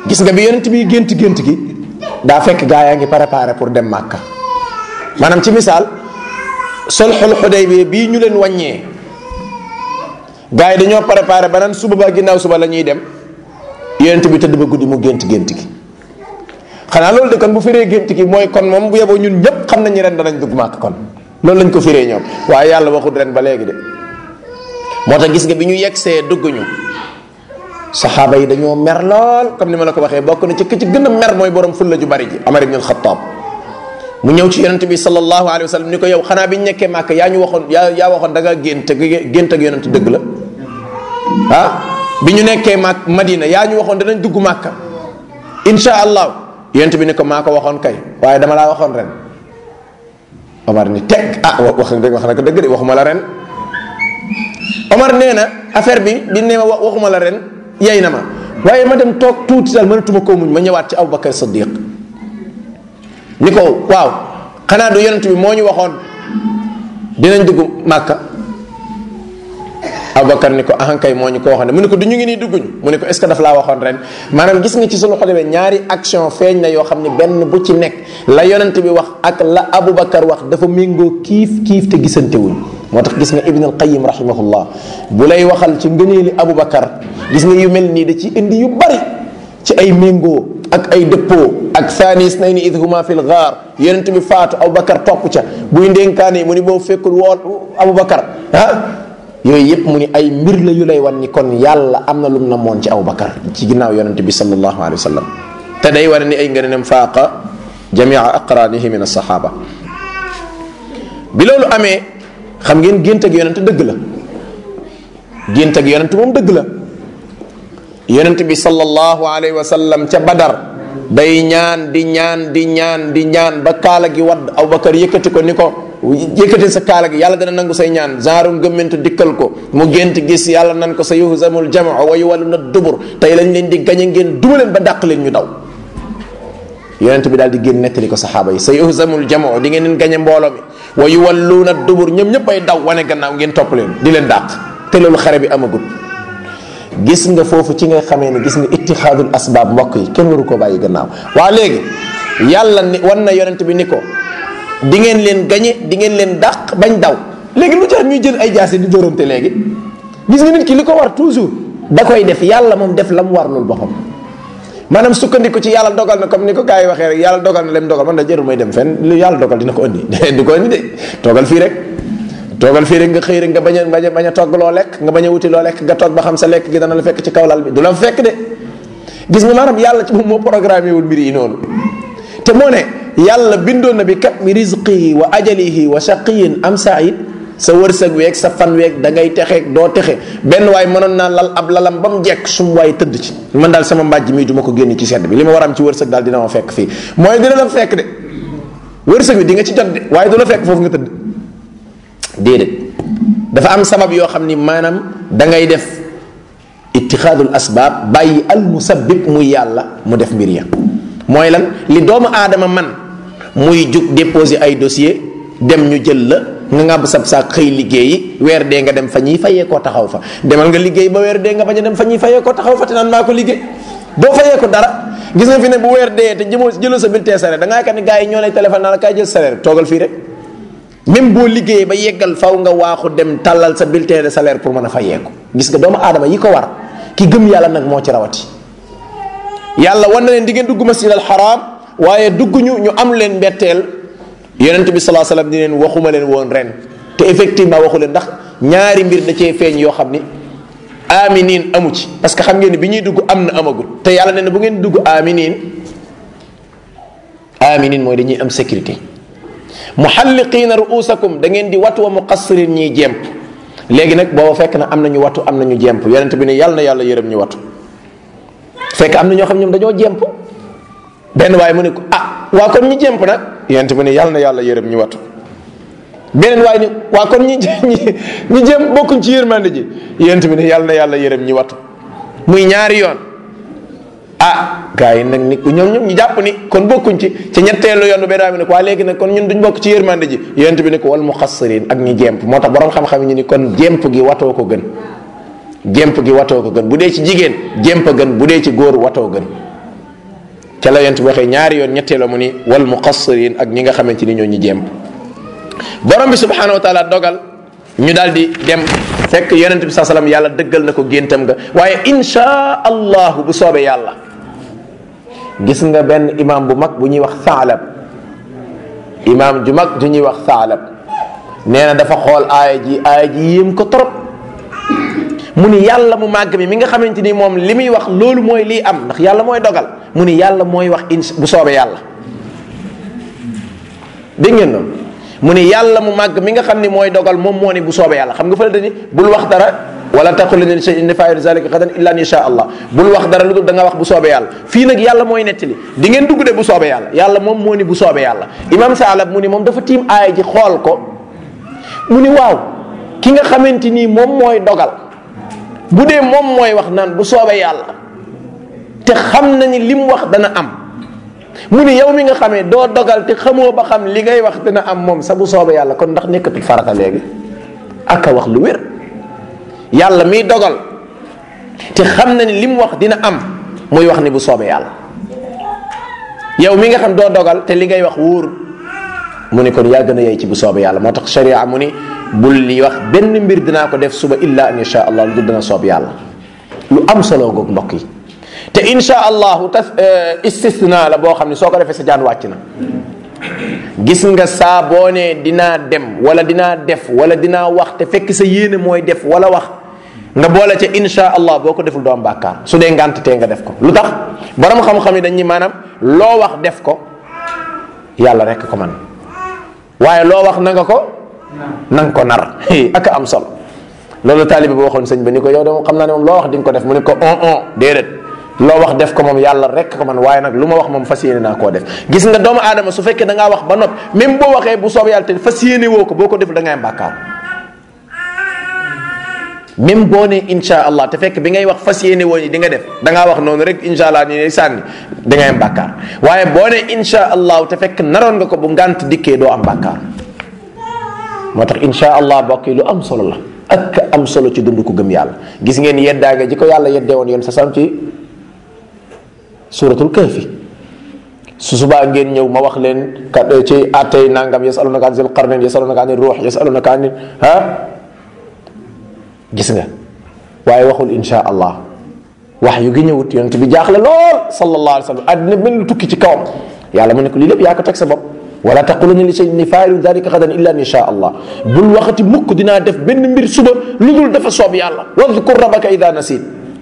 gis nga bi yonent bi gént gént gi daa fekk gaa yaa ngi préparé pour dem màkka maanaam ci misaal sulhul Hudaybiya bii ñu leen wàññee gaa yi dañoo préparé ba naan suba ba ginnaaw suba la ñuy dem yonent bi tëdd ba guddi mu gént gént gi xanaa loolu de kon bu firee gént gi mooy kon moom bu yeboo ñun ñëpp xam nañu ren danañ dugg màkk kon loolu lañ ko firee ñoom waaye yàlla waxul ren ba léegi de moo tax gis nga bi ñu yegsee dugg ñu saxaaba yi dañoo mer lool comme ni ma la ko waxee bokk na ci ki ci gën a mer mooy borom fulla ju bari ji Amar ibn al-Khattab mu ñëw ci yonent bi sallallahu alayhi wa sallam ni ko yow xanaa bi ñu nekkee màkk yaa ñu waxoon yaa yaa waxoon da nga gént gént ak yonent dëgg la ah bi ñu nekkee màkk Madina yaa ñu waxoon danañ dugg màkk insha allah yonent bi ni ko maa ko waxoon kay waaye dama laa waxoon ren Omar ni teg ah wax wax na ko dëgg de waxuma la ren Omar nee na affaire bi bi ne ma waxuma la ren yey na ma waaye ma dem toog tuuti daal mënatuma koo muñ ma ñëwaat ci Aboubacar Siddiq ni ko waaw xanaa du yonent bi moo ñu waxoon dinañ dugg Màkka Aboubacar ni ko ahankay moo ñu ko waxoon ne mu ne ko du ñu ngi nii dugguñ mu ne ko est ce que daf laa waxoon ren maanaam gis nga ci sunu xoolee ñaari action feeñ na yoo xam ne benn bu ci nekk la yonent bi wax ak la Aboubacar wax dafa méngoo kiif kiif te gisante wuñ moo tax gis nga Ibn al Qayyim rahimahullah bu lay waxal ci ngëneeli Aboubacar gis nga yu mel nii da ci indi yu bari ci ay méngoo ak ay dëppoo ak thanis nay ni id huma fi l gaar yonent bi faatu Aboubacar topp ca buy ndénkaane mu ni boo fekkul woon Aboubacar ah yooyu yëpp mu ni ay mbir la yu lay wan ni kon yàlla am na lum na moon ci Aboubacar ci ginnaaw yonent bi sallallahu alayhi wa sallam te day wane ni ay ngëneem faaqa jamia aqranihi min alsaxaaba bi loolu amee xam ngeen gént ak yonent dëgg la gént ak yonent moom dëgg la yonent bi sallallahu alayhi wa sallam ca badar day ñaan di ñaan di ñaan di ñaan ba kaala gi wadd Abubakar yëkkati ko ni ko yëkkati sa kaala gi yàlla dana nangu say ñaan genre ngëmmentu dikkal ko mu gént gis yàlla nan ko sa yuhzamul jamaa wa yuwalluna dubur tey lañ leen di gañe ngeen duma leen ba dàq leen ñu daw yonent bi daal di génn nettali ko saxaaba yi sa yuhzamul jamaa di ngeen leen gañe mbooloo mi wa yuwalluuna dubur ñoom ñëpp ay daw wane gannaaw ngeen topp leen di leen dàq te loolu xare bi amagut gis nga foofu ci nga xamee ne gis nga ittixaadul asbaab mbokk yi kenn waru ko bàyyi gannaaw waa léegi yàlla ni wan na yonent bi ni ko di ngeen leen gañe di ngeen leen dàq bañ daw léegi lu tax ñuy jël ay jaase di dóorante léegi gis nga nit ki li ko war toujours da koy def yàlla moom def la mu war loolu boppam maanaam sukkandiku ci yàlla dogal na comme ni ko gars yi waxee rek yàlla dogal na lem dogal man da jërul may dem fenn lu yàlla dogal dina ko indi du ko indi de toogal fii rek toogal fii rek nga xëy rek nga bañ a bañ a bañ a togg loo lekk nga bañ a wuti loo lekk nga toog ba xam sa lekk gi dana la fekk ci kaw lal bi du la fekk de gis nga maanaam yàlla ci moom moo programmé wul mbir yi noonu te moo ne yàlla bindoon na bi kat mi rizqihi wa ajalihi wa shaqiyin am said sa wërsëg weeg sa fan weeg da ngay texeeg doo texe benn waay mënoon naa lal ab lalam ba mu jekk sum waay tëdd ci man daal sama mbàjj mii du ma ko génn ci sedd bi li ma war am ci wërsëg daal dina ma fekk fii mooy dina la fekk de wërsëg bi di nga ci jot de waaye du la fekk foofu nga tëdd déedéet dafa am sabab yoo xam ni maanaam da ngay def ittixaadul asbaab bàyyi al musabbib muy yàlla mu def mbir ya mooy lan li doomu aadama man muy jug déposer ay dossier dem ñu jël la nga ngàbb sab saak xëy liggéeyi weer dee nga dem fa ñuy fayee koo taxaw fa demal nga liggéey ba weer dee nga bañ a dem fa ñuy fayee koo taxaw fa te naan maa ko liggéey doo fayee ko dara gis nga fi ne bu weer dee te jëmoo jëloo sa bulletin salaire da ngaa kat ni gars yi ñoo lay téléphone naa la kaay jël salaire toogal fii rek même boo liggéeyee ba yeggal faw nga waaxu dem tàllal sa bulletin de salaire pour mën a fayee ko gis nga doomu aadama yi ko war ki gëm yàlla nag moo ci rawati yàlla wan na leen di ngeen dugg masjid al haram waaye dugg ñu ñu am leen mbetteel yonent bi salaa salaam di leen waxuma leen woon ren te effectivement waxu leen ndax ñaari mbir da cee feeñ yoo xam ni aminin amu ci parce que xam ngeen ni bi ñuy dugg am na amagul te yàlla nee na bu ngeen dugg aminin aminin mooy dañuy am sécurité muhalliqiina ruusakum da ngeen di watu wa muqassirin ñiy jemp léegi nag booba fekk na am nañu watu am nañu jemp yonent bi ne yàlla na yàlla yërëm ñu watu fekk am na ñoo xam ñoom dañoo jemp benn waaye mu ne ko ah waa kon ñi jemp nag yonent bi ne yàlla na yàlla yërëm ñu watu beneen waaye ni waa kon ñi ñi ñi jëm bokkuñ ci yërmande ji yonent bi ne yàlla na yàlla yërëm ñi watu muy ñaari yoon ah gars yi nag ni ñoom ñoom ñu jàpp ni kon bokkuñ ci ci ñetteelu yoon benn waaye bi ne ko waa léegi nag kon ñun duñ bokk ci yërmande ji yonent bi ne ko wal muxassirin ak ñi jemp moo tax borom xam-xam yi ñu ni kon jemp gi watoo ko gën jemp gi watoo ko gën bu dee ci jigéen jemp gën bu dee ci góor watoo gën ca la yonent bi waxee ñaari yoon ñetteela mu ni wal muqassirin ak ñi nga xamante ni ñoo ñu jéem borom bi subhanahu wa taala dogal ñu daal di dem fekk yonent bi saa salaam yàlla dëggal na ko géntam nga waaye insha allahu bu soobee yàlla gis nga benn imam bu mag bu ñuy wax Saalab imam ju mag ju ñuy wax Saalab nee na dafa xool aaya ji aaya ji yéem ko trop mu ni yàlla mu màgg mi mi nga xamante ni moom li muy wax loolu mooy lii am ndax yàlla mooy dogal mu ni yàlla mooy wax in bu soobee yàlla dégg ngeen noonu mu ni yàlla mu màgg mi nga xam ni mooy dogal moom moo ni bu soobee yàlla xam nga fa la dani bul wax dara wala taqul li shay'in inni faa'ilu zalika gadan illa an yasha allah bul wax dara lu dul da nga wax bu soobee yàlla fii nag yàlla mooy nettali di ngeen dugg de bu soobee yàlla yàlla moom moo ni bu soobee yàlla imam Saalab mu ni moom dafa tiim aaya ji xool ko mu ni waaw ki nga xamante ni moom mooy dogal bu dee moom mooy wax naan bu soobee yàlla te xam na ni lim wax dana am mu ni yow mi nga xamee doo dogal te xamoo ba xam li ngay wax dana am moom sa bu soobee yàlla kon ndax nekkatul farata léegi ak a wax lu wér yàlla miy dogal te xam na ni lim wax dina am muy wax ni bu soobee yàlla yow mi nga xam doo dogal te li ngay wax wóor mu ni kon yaa gën a yey ci bu soobee yàlla moo tax sharia mu ni bul li wax benn mbir dinaa ko def suba illa an insha allah lu dul dana soob yàlla lu am solo goog mbokk yi te insha allahu tas istisna la boo xam ne soo ko defee sa jaan wàcc na gis nga saa boo ne dinaa dem wala dinaa def wala dinaa wax te fekk sa yéene mooy def wala wax nga boole ca insha allah boo ko deful doo am bàkkaar su dee ngànt tee nga def ko lu tax borom xam-xam yi dañuy maanaam loo wax def ko yàlla rek ko man waaye loo wax na nga ko na nga ko nar ak am solo loolu taalibe bi waxoon sëñ ba ni ko yow de moom xam naa ne moom loo wax di nga ko def mu ne ko on on déedéet loo wax def ko moom yàlla rek ko man waaye nag lu ma wax moom fas yéene naa koo def gis nga doomu aadama su fekkee da ngaa wax ba nopp même boo waxee bu soob yàlla te fas yéene woo ko boo ko deful da ngay am bàkkaar même boo ne insha allah te fekk bi ngay wax fas yéene woo ñi di nga def da ngaa wax noonu rek insha allah ni sànni da ngay am bàkkaar waaye boo ne insha allah te fekk naroon nga ko bu ngànt dikkee doo am bàkkaar moo tax insha allah bokk yi lu am solo la ak am solo ci dund ko gëm yàlla gis ngeen yeddaange ji ko yàlla yeddee woon yoon sa sam ci suratul kahfi su subaa ngeen ñëw ma wax leen kat ci attey nangam yasalunaka an zil qarnayn yasalunaka an ruux yasalunaka an ha gis nga waaye waxul insha allah wax yu gi ñëwut yonent bi jaaxle lool sallallahu alayhi wa sallam àddina mel lu tukki ci kawam yàlla mu ne ko lii lépp yaa ko teg sa bopp wala taquluna li shay'in inni faa'ilu dhalika gadan illa an yasha allah bul waxati mukk dinaa def benn mbir suba lu dul dafa soob yàlla wadkur rabbaka ida nasit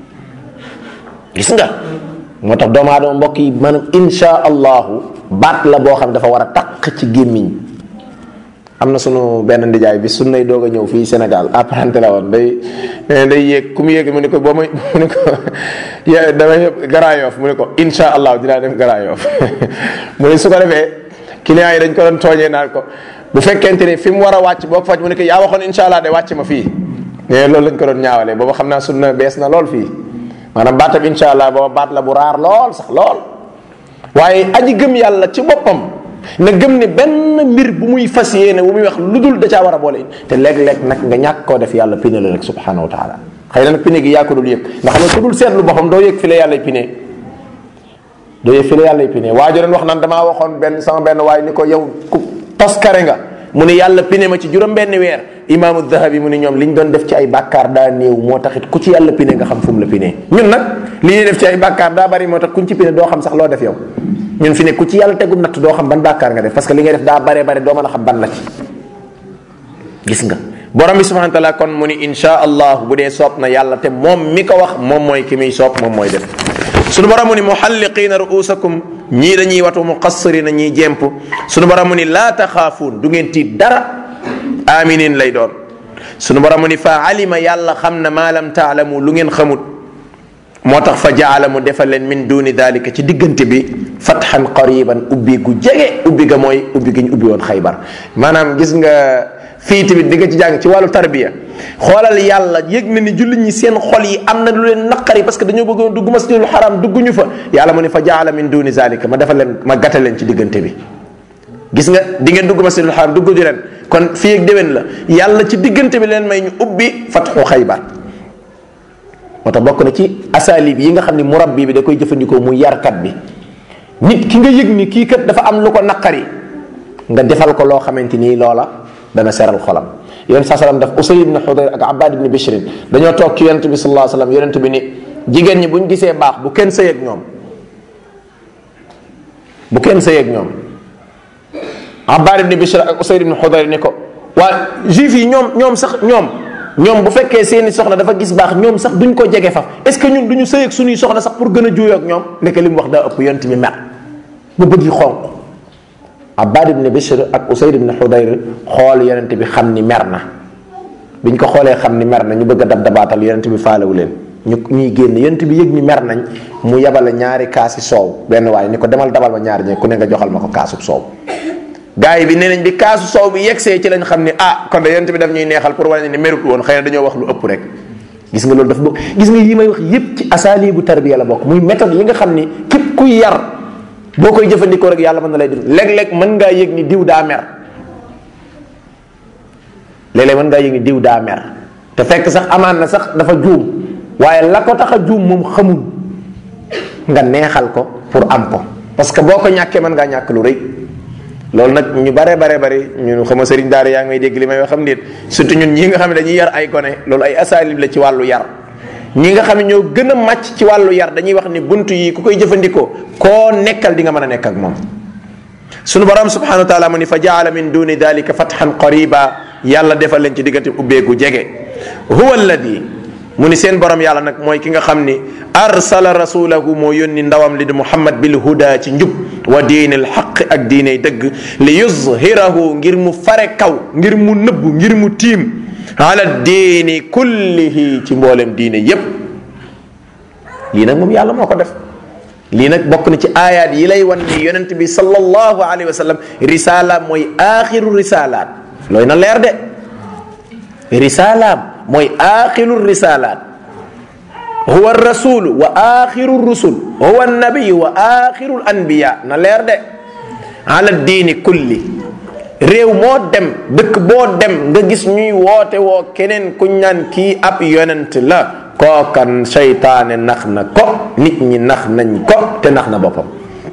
gis nga moo tax doomu aadama mbokk yi maanaam insha allahu baat la boo xam ne dafa war a taq ci gémmiñ am na sunu benn ndijaay bi sun nay doog a ñëw fii Sénégal apprenti la woon day day yéeg ku mu yéeg mu ne ko boo may mu ne ko damay garaayof mu ne ko insha allah dinaa dem garaayof mu ne su ko defee clients yi dañ ko doon tooñee naan ko bu fekkente ne fi mu war a wàcc boo ko faj mu ne ko yaa waxoon insha allah de wàcc ma fii mais loolu lañ ko doon ñaawalee booba xam naa sunna bees na lool fii maanaam baatab insha allah booba baat la bu raar lool sax lool waaye aji gëm yàlla ci boppam na gëm ne benn mbir bu muy fas yéene bu muy wax lu dul da caa war a boole te léeg-léeg nag nga ñàkk koo def yàlla pine la rek subhanahu wa taala xëy na nag pine gi yaa ko dul yëg ndax xam nga ku dul seetlu boppam doo yëg fi la yàlla pine doo yëg fi la yàlla pine waa ji doon wax naan damaa waxoon benn sama benn waaye ni ko yow ku toskare nga mu ne yàlla pine ma ci juróom benn weer imaamu dahabi mu ne ñoom li ñu doon def ci ay bàkkaar daa néew moo taxit ku ci yàlla pine nga xam fu mu la pine ñun nag li ñuy def ci ay bàkkaar daa bari moo tax kuñ ci pine doo xam sax loo def yow ñun fi ne ku ci yàlla tegum natt doo xam ban bàkkaar nga def parce que li ngay def daa bare bare doo mën a xam ban la ci gis nga borom bi subhanahu wa taala kon mu ni insha allah bu dee soob na yàlla te moom mi ko wax moom mooy ki muy soob moom mooy def sunu borom mu ni muhalliqiina ruusakum ñii dañuy watu muqassirina ñiy jemp sunu borom mu ni laa taxaafuun du ngeen tiit dara aminin lay doon sunu borom mu ni fa alima yàlla xam na maa lam taalamu lu ngeen xamut moo tax fa jaala mu defal leen min duni dalika ci diggante bi fatxan qariban ubbi gu jege ubbi ga mooy ubbi gi ñu ubbi woon xaybar maanaam gis nga fii tamit di nga ci jàng ci wàllu tarbiya xoolal yàlla yëg na ni jullit ñi seen xol yi am na lu leen naqari parce que dañoo bëggoon dugg masjidul xaram dugguñu fa yàlla mu ne fa jaala min duni zalika ma defal leen ma gàttal leen ci diggante bi gis nga di ngeen dugg masjidul xaram dugg ju leen kon fii ak déwén la yàlla ci diggante bi leen may ñu ubbi fatxu xaybar moo tax bokk na ci asalib yi nga xam ne murabbi bi da koy jëfandikoo mu yarkat bi nit ki nga yëg ni kii kat dafa am lu ko naqari nga defal ko loo xamante nii loola dana seral xolam yonent saa sallam daf Usay ibn Xudayr ak Abbad ibn Bishrin dañoo toog ci yonent bi sallallahu alayhi wasallam yonent bi ni jigéen ñi buñ gisee baax bu kenn sëy ak ñoom bu kenn sëy ak ñoom Abbad ibn Bishr ak Usay ibn Xudayr ni ko waa juif yi ñoom ñoom sax ñoom ñoom bu fekkee seeni soxna dafa gis baax ñoom sax duñ ko jege faf est ce que ñun duñu sëy ak suñuy soxna sax pour gën a juuyoo ak ñoom nekk li mu wax daa ëpp yonent bi mer ba bëgg yi xonq Abbad ibn Bishr ak Usayd ibn Xudayr xool yonent bi xam ni mer na biñ ko xoolee xam ni mer na ñu bëgg a dab dabaatal yonent bi faalewu leen ñu ñuy génn yonent bi yëg ni mer nañ mu yabale ñaari kaasi soow benn waaye ni ko demal dabal ma ñaari ñe ku ne nga joxal ma ko kaasub soow gaa yi bi nee nañ bi kaasu soow bi yegsee ci lañ xam ni ah kon de yonent bi daf ñuy neexal pour wane ni merut woon xëy na dañoo wax lu ëpp rek gis nga loolu daf bokk gis nga yi may wax yépp ci asaalibu tarbiya la bokk muy méthode yi nga xam ni képp kuy yar boo koy jëfandikoo rek yàlla mën na lay dund léeg-léeg mën ngaa yëg ni diw daa mer léeg-léeg mën ngaa yëg ni diw daa mer te fekk sax amaan na sax dafa juum waaye la ko tax a juum moom xamul nga neexal ko pour am ko parce que boo ko ñàkkee mën ngaa ñàkk lu rëy loolu nag ñu bare bare bari ñun xama sëriñ daara yaa ngi may dégg li may wax xam nit surtout ñun ñi nga xam ne dañuy yar ay gone loolu ay asaalib la ci wàllu yar ñi nga xam ne ñoo gën a màcc ci wàllu yar dañuy wax ni bunt yi ku koy jëfandikoo koo nekkal di nga mën a nekk ak moom sunu borom subhanahu wa taala mu ni fa jaala min duni dalika fathan qariba yàlla defal leen ci diggante ubbeegu jege huwa alladi mu ni seen borom yàlla nag mooy ki nga xam ni arsala rasulahu moo yónni ndawam li di muhammad bil huda ci njub wa diini l xaq ak diiney dëgg li yuzhirahu ngir mu fare kaw ngir mu nëbbu ngir mu tiim ala diini kullihi ci mboolem diine yépp lii nag moom yàlla moo ko def lii nag bokk na ci aayaat yi lay wan ni yonent bi sallallahu alayhi wa sallam risala mooy aaxiru risalaat looy na leer de risalaam mooy aaxiru risalaat huwa rasulu wa aaxiru rusul huwa nabiyu wa aaxiru anbiya na leer de ala diini kulli réew moo dem dëkk boo dem nga gis ñuy woote woo keneen ku ñaan kii ab yonent la kookan seytaane nax na ko nit ñi nax nañ ko te nax na boppam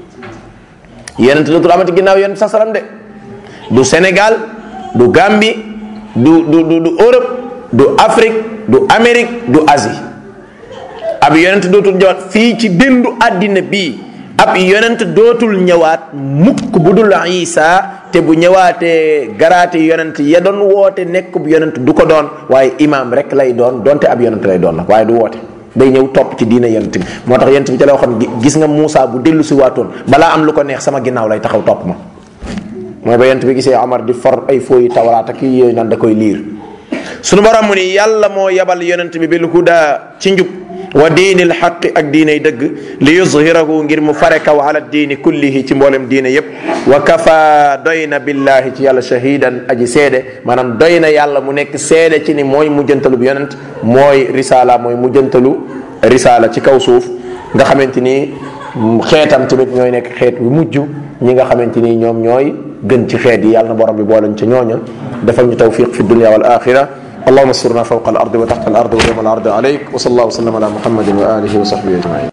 yonent dootul amati ginnaaw yonent sa salam de du Sénégal du Gambie du du du du Europe du Afrique du Amérique du Asie ab yonent dootul ñëwaat fii ci déndu àddina bii ab yonent dootul ñëwaat mukk bu dul Isa te bu ñëwaatee garaati yonent ya doon woote nekk bu yonent du ko doon waaye imaam rek lay doon donte ab yonent lay doon nag waaye du woote day ñëw topp ci diine yonent bi moo tax yonent bi ca la waxoon gis nga Moussa bu dellu si waatoon balaa am lu ko neex sama ginnaaw lay taxaw topp ma mooy ba yonent bi gisee Omar di for ay fooyi tawraat ak yooyu naan da koy liir sunu borom mu ni yàlla moo yabal yonent bi bil huda ci njub wa diinil xaqi ak diiney dëgg li yuzhirahu ngir mu fare kaw ala diini kullihi ci mboolem diine yépp wa kafa doy na billahi ci yàlla shahidan aji seede maanaam doy na yàlla mu nekk seede ci ni mooy mujjantalu bi yonent mooy risala mooy mujjantalu risala ci kaw suuf nga xamante ni xeetam tamit ñooy nekk xeet wi mujj ñi nga xamante ni ñoom ñooy gën ci xeet yi yàlla na borom bi boolañ ca ñooña defal ñu tawfiq fi dunia wal axira اللهم استرنا فوق الارض وتحت الارض ويوم العرض عليك وصلى الله وسلم على محمد واله وصحبه اجمعين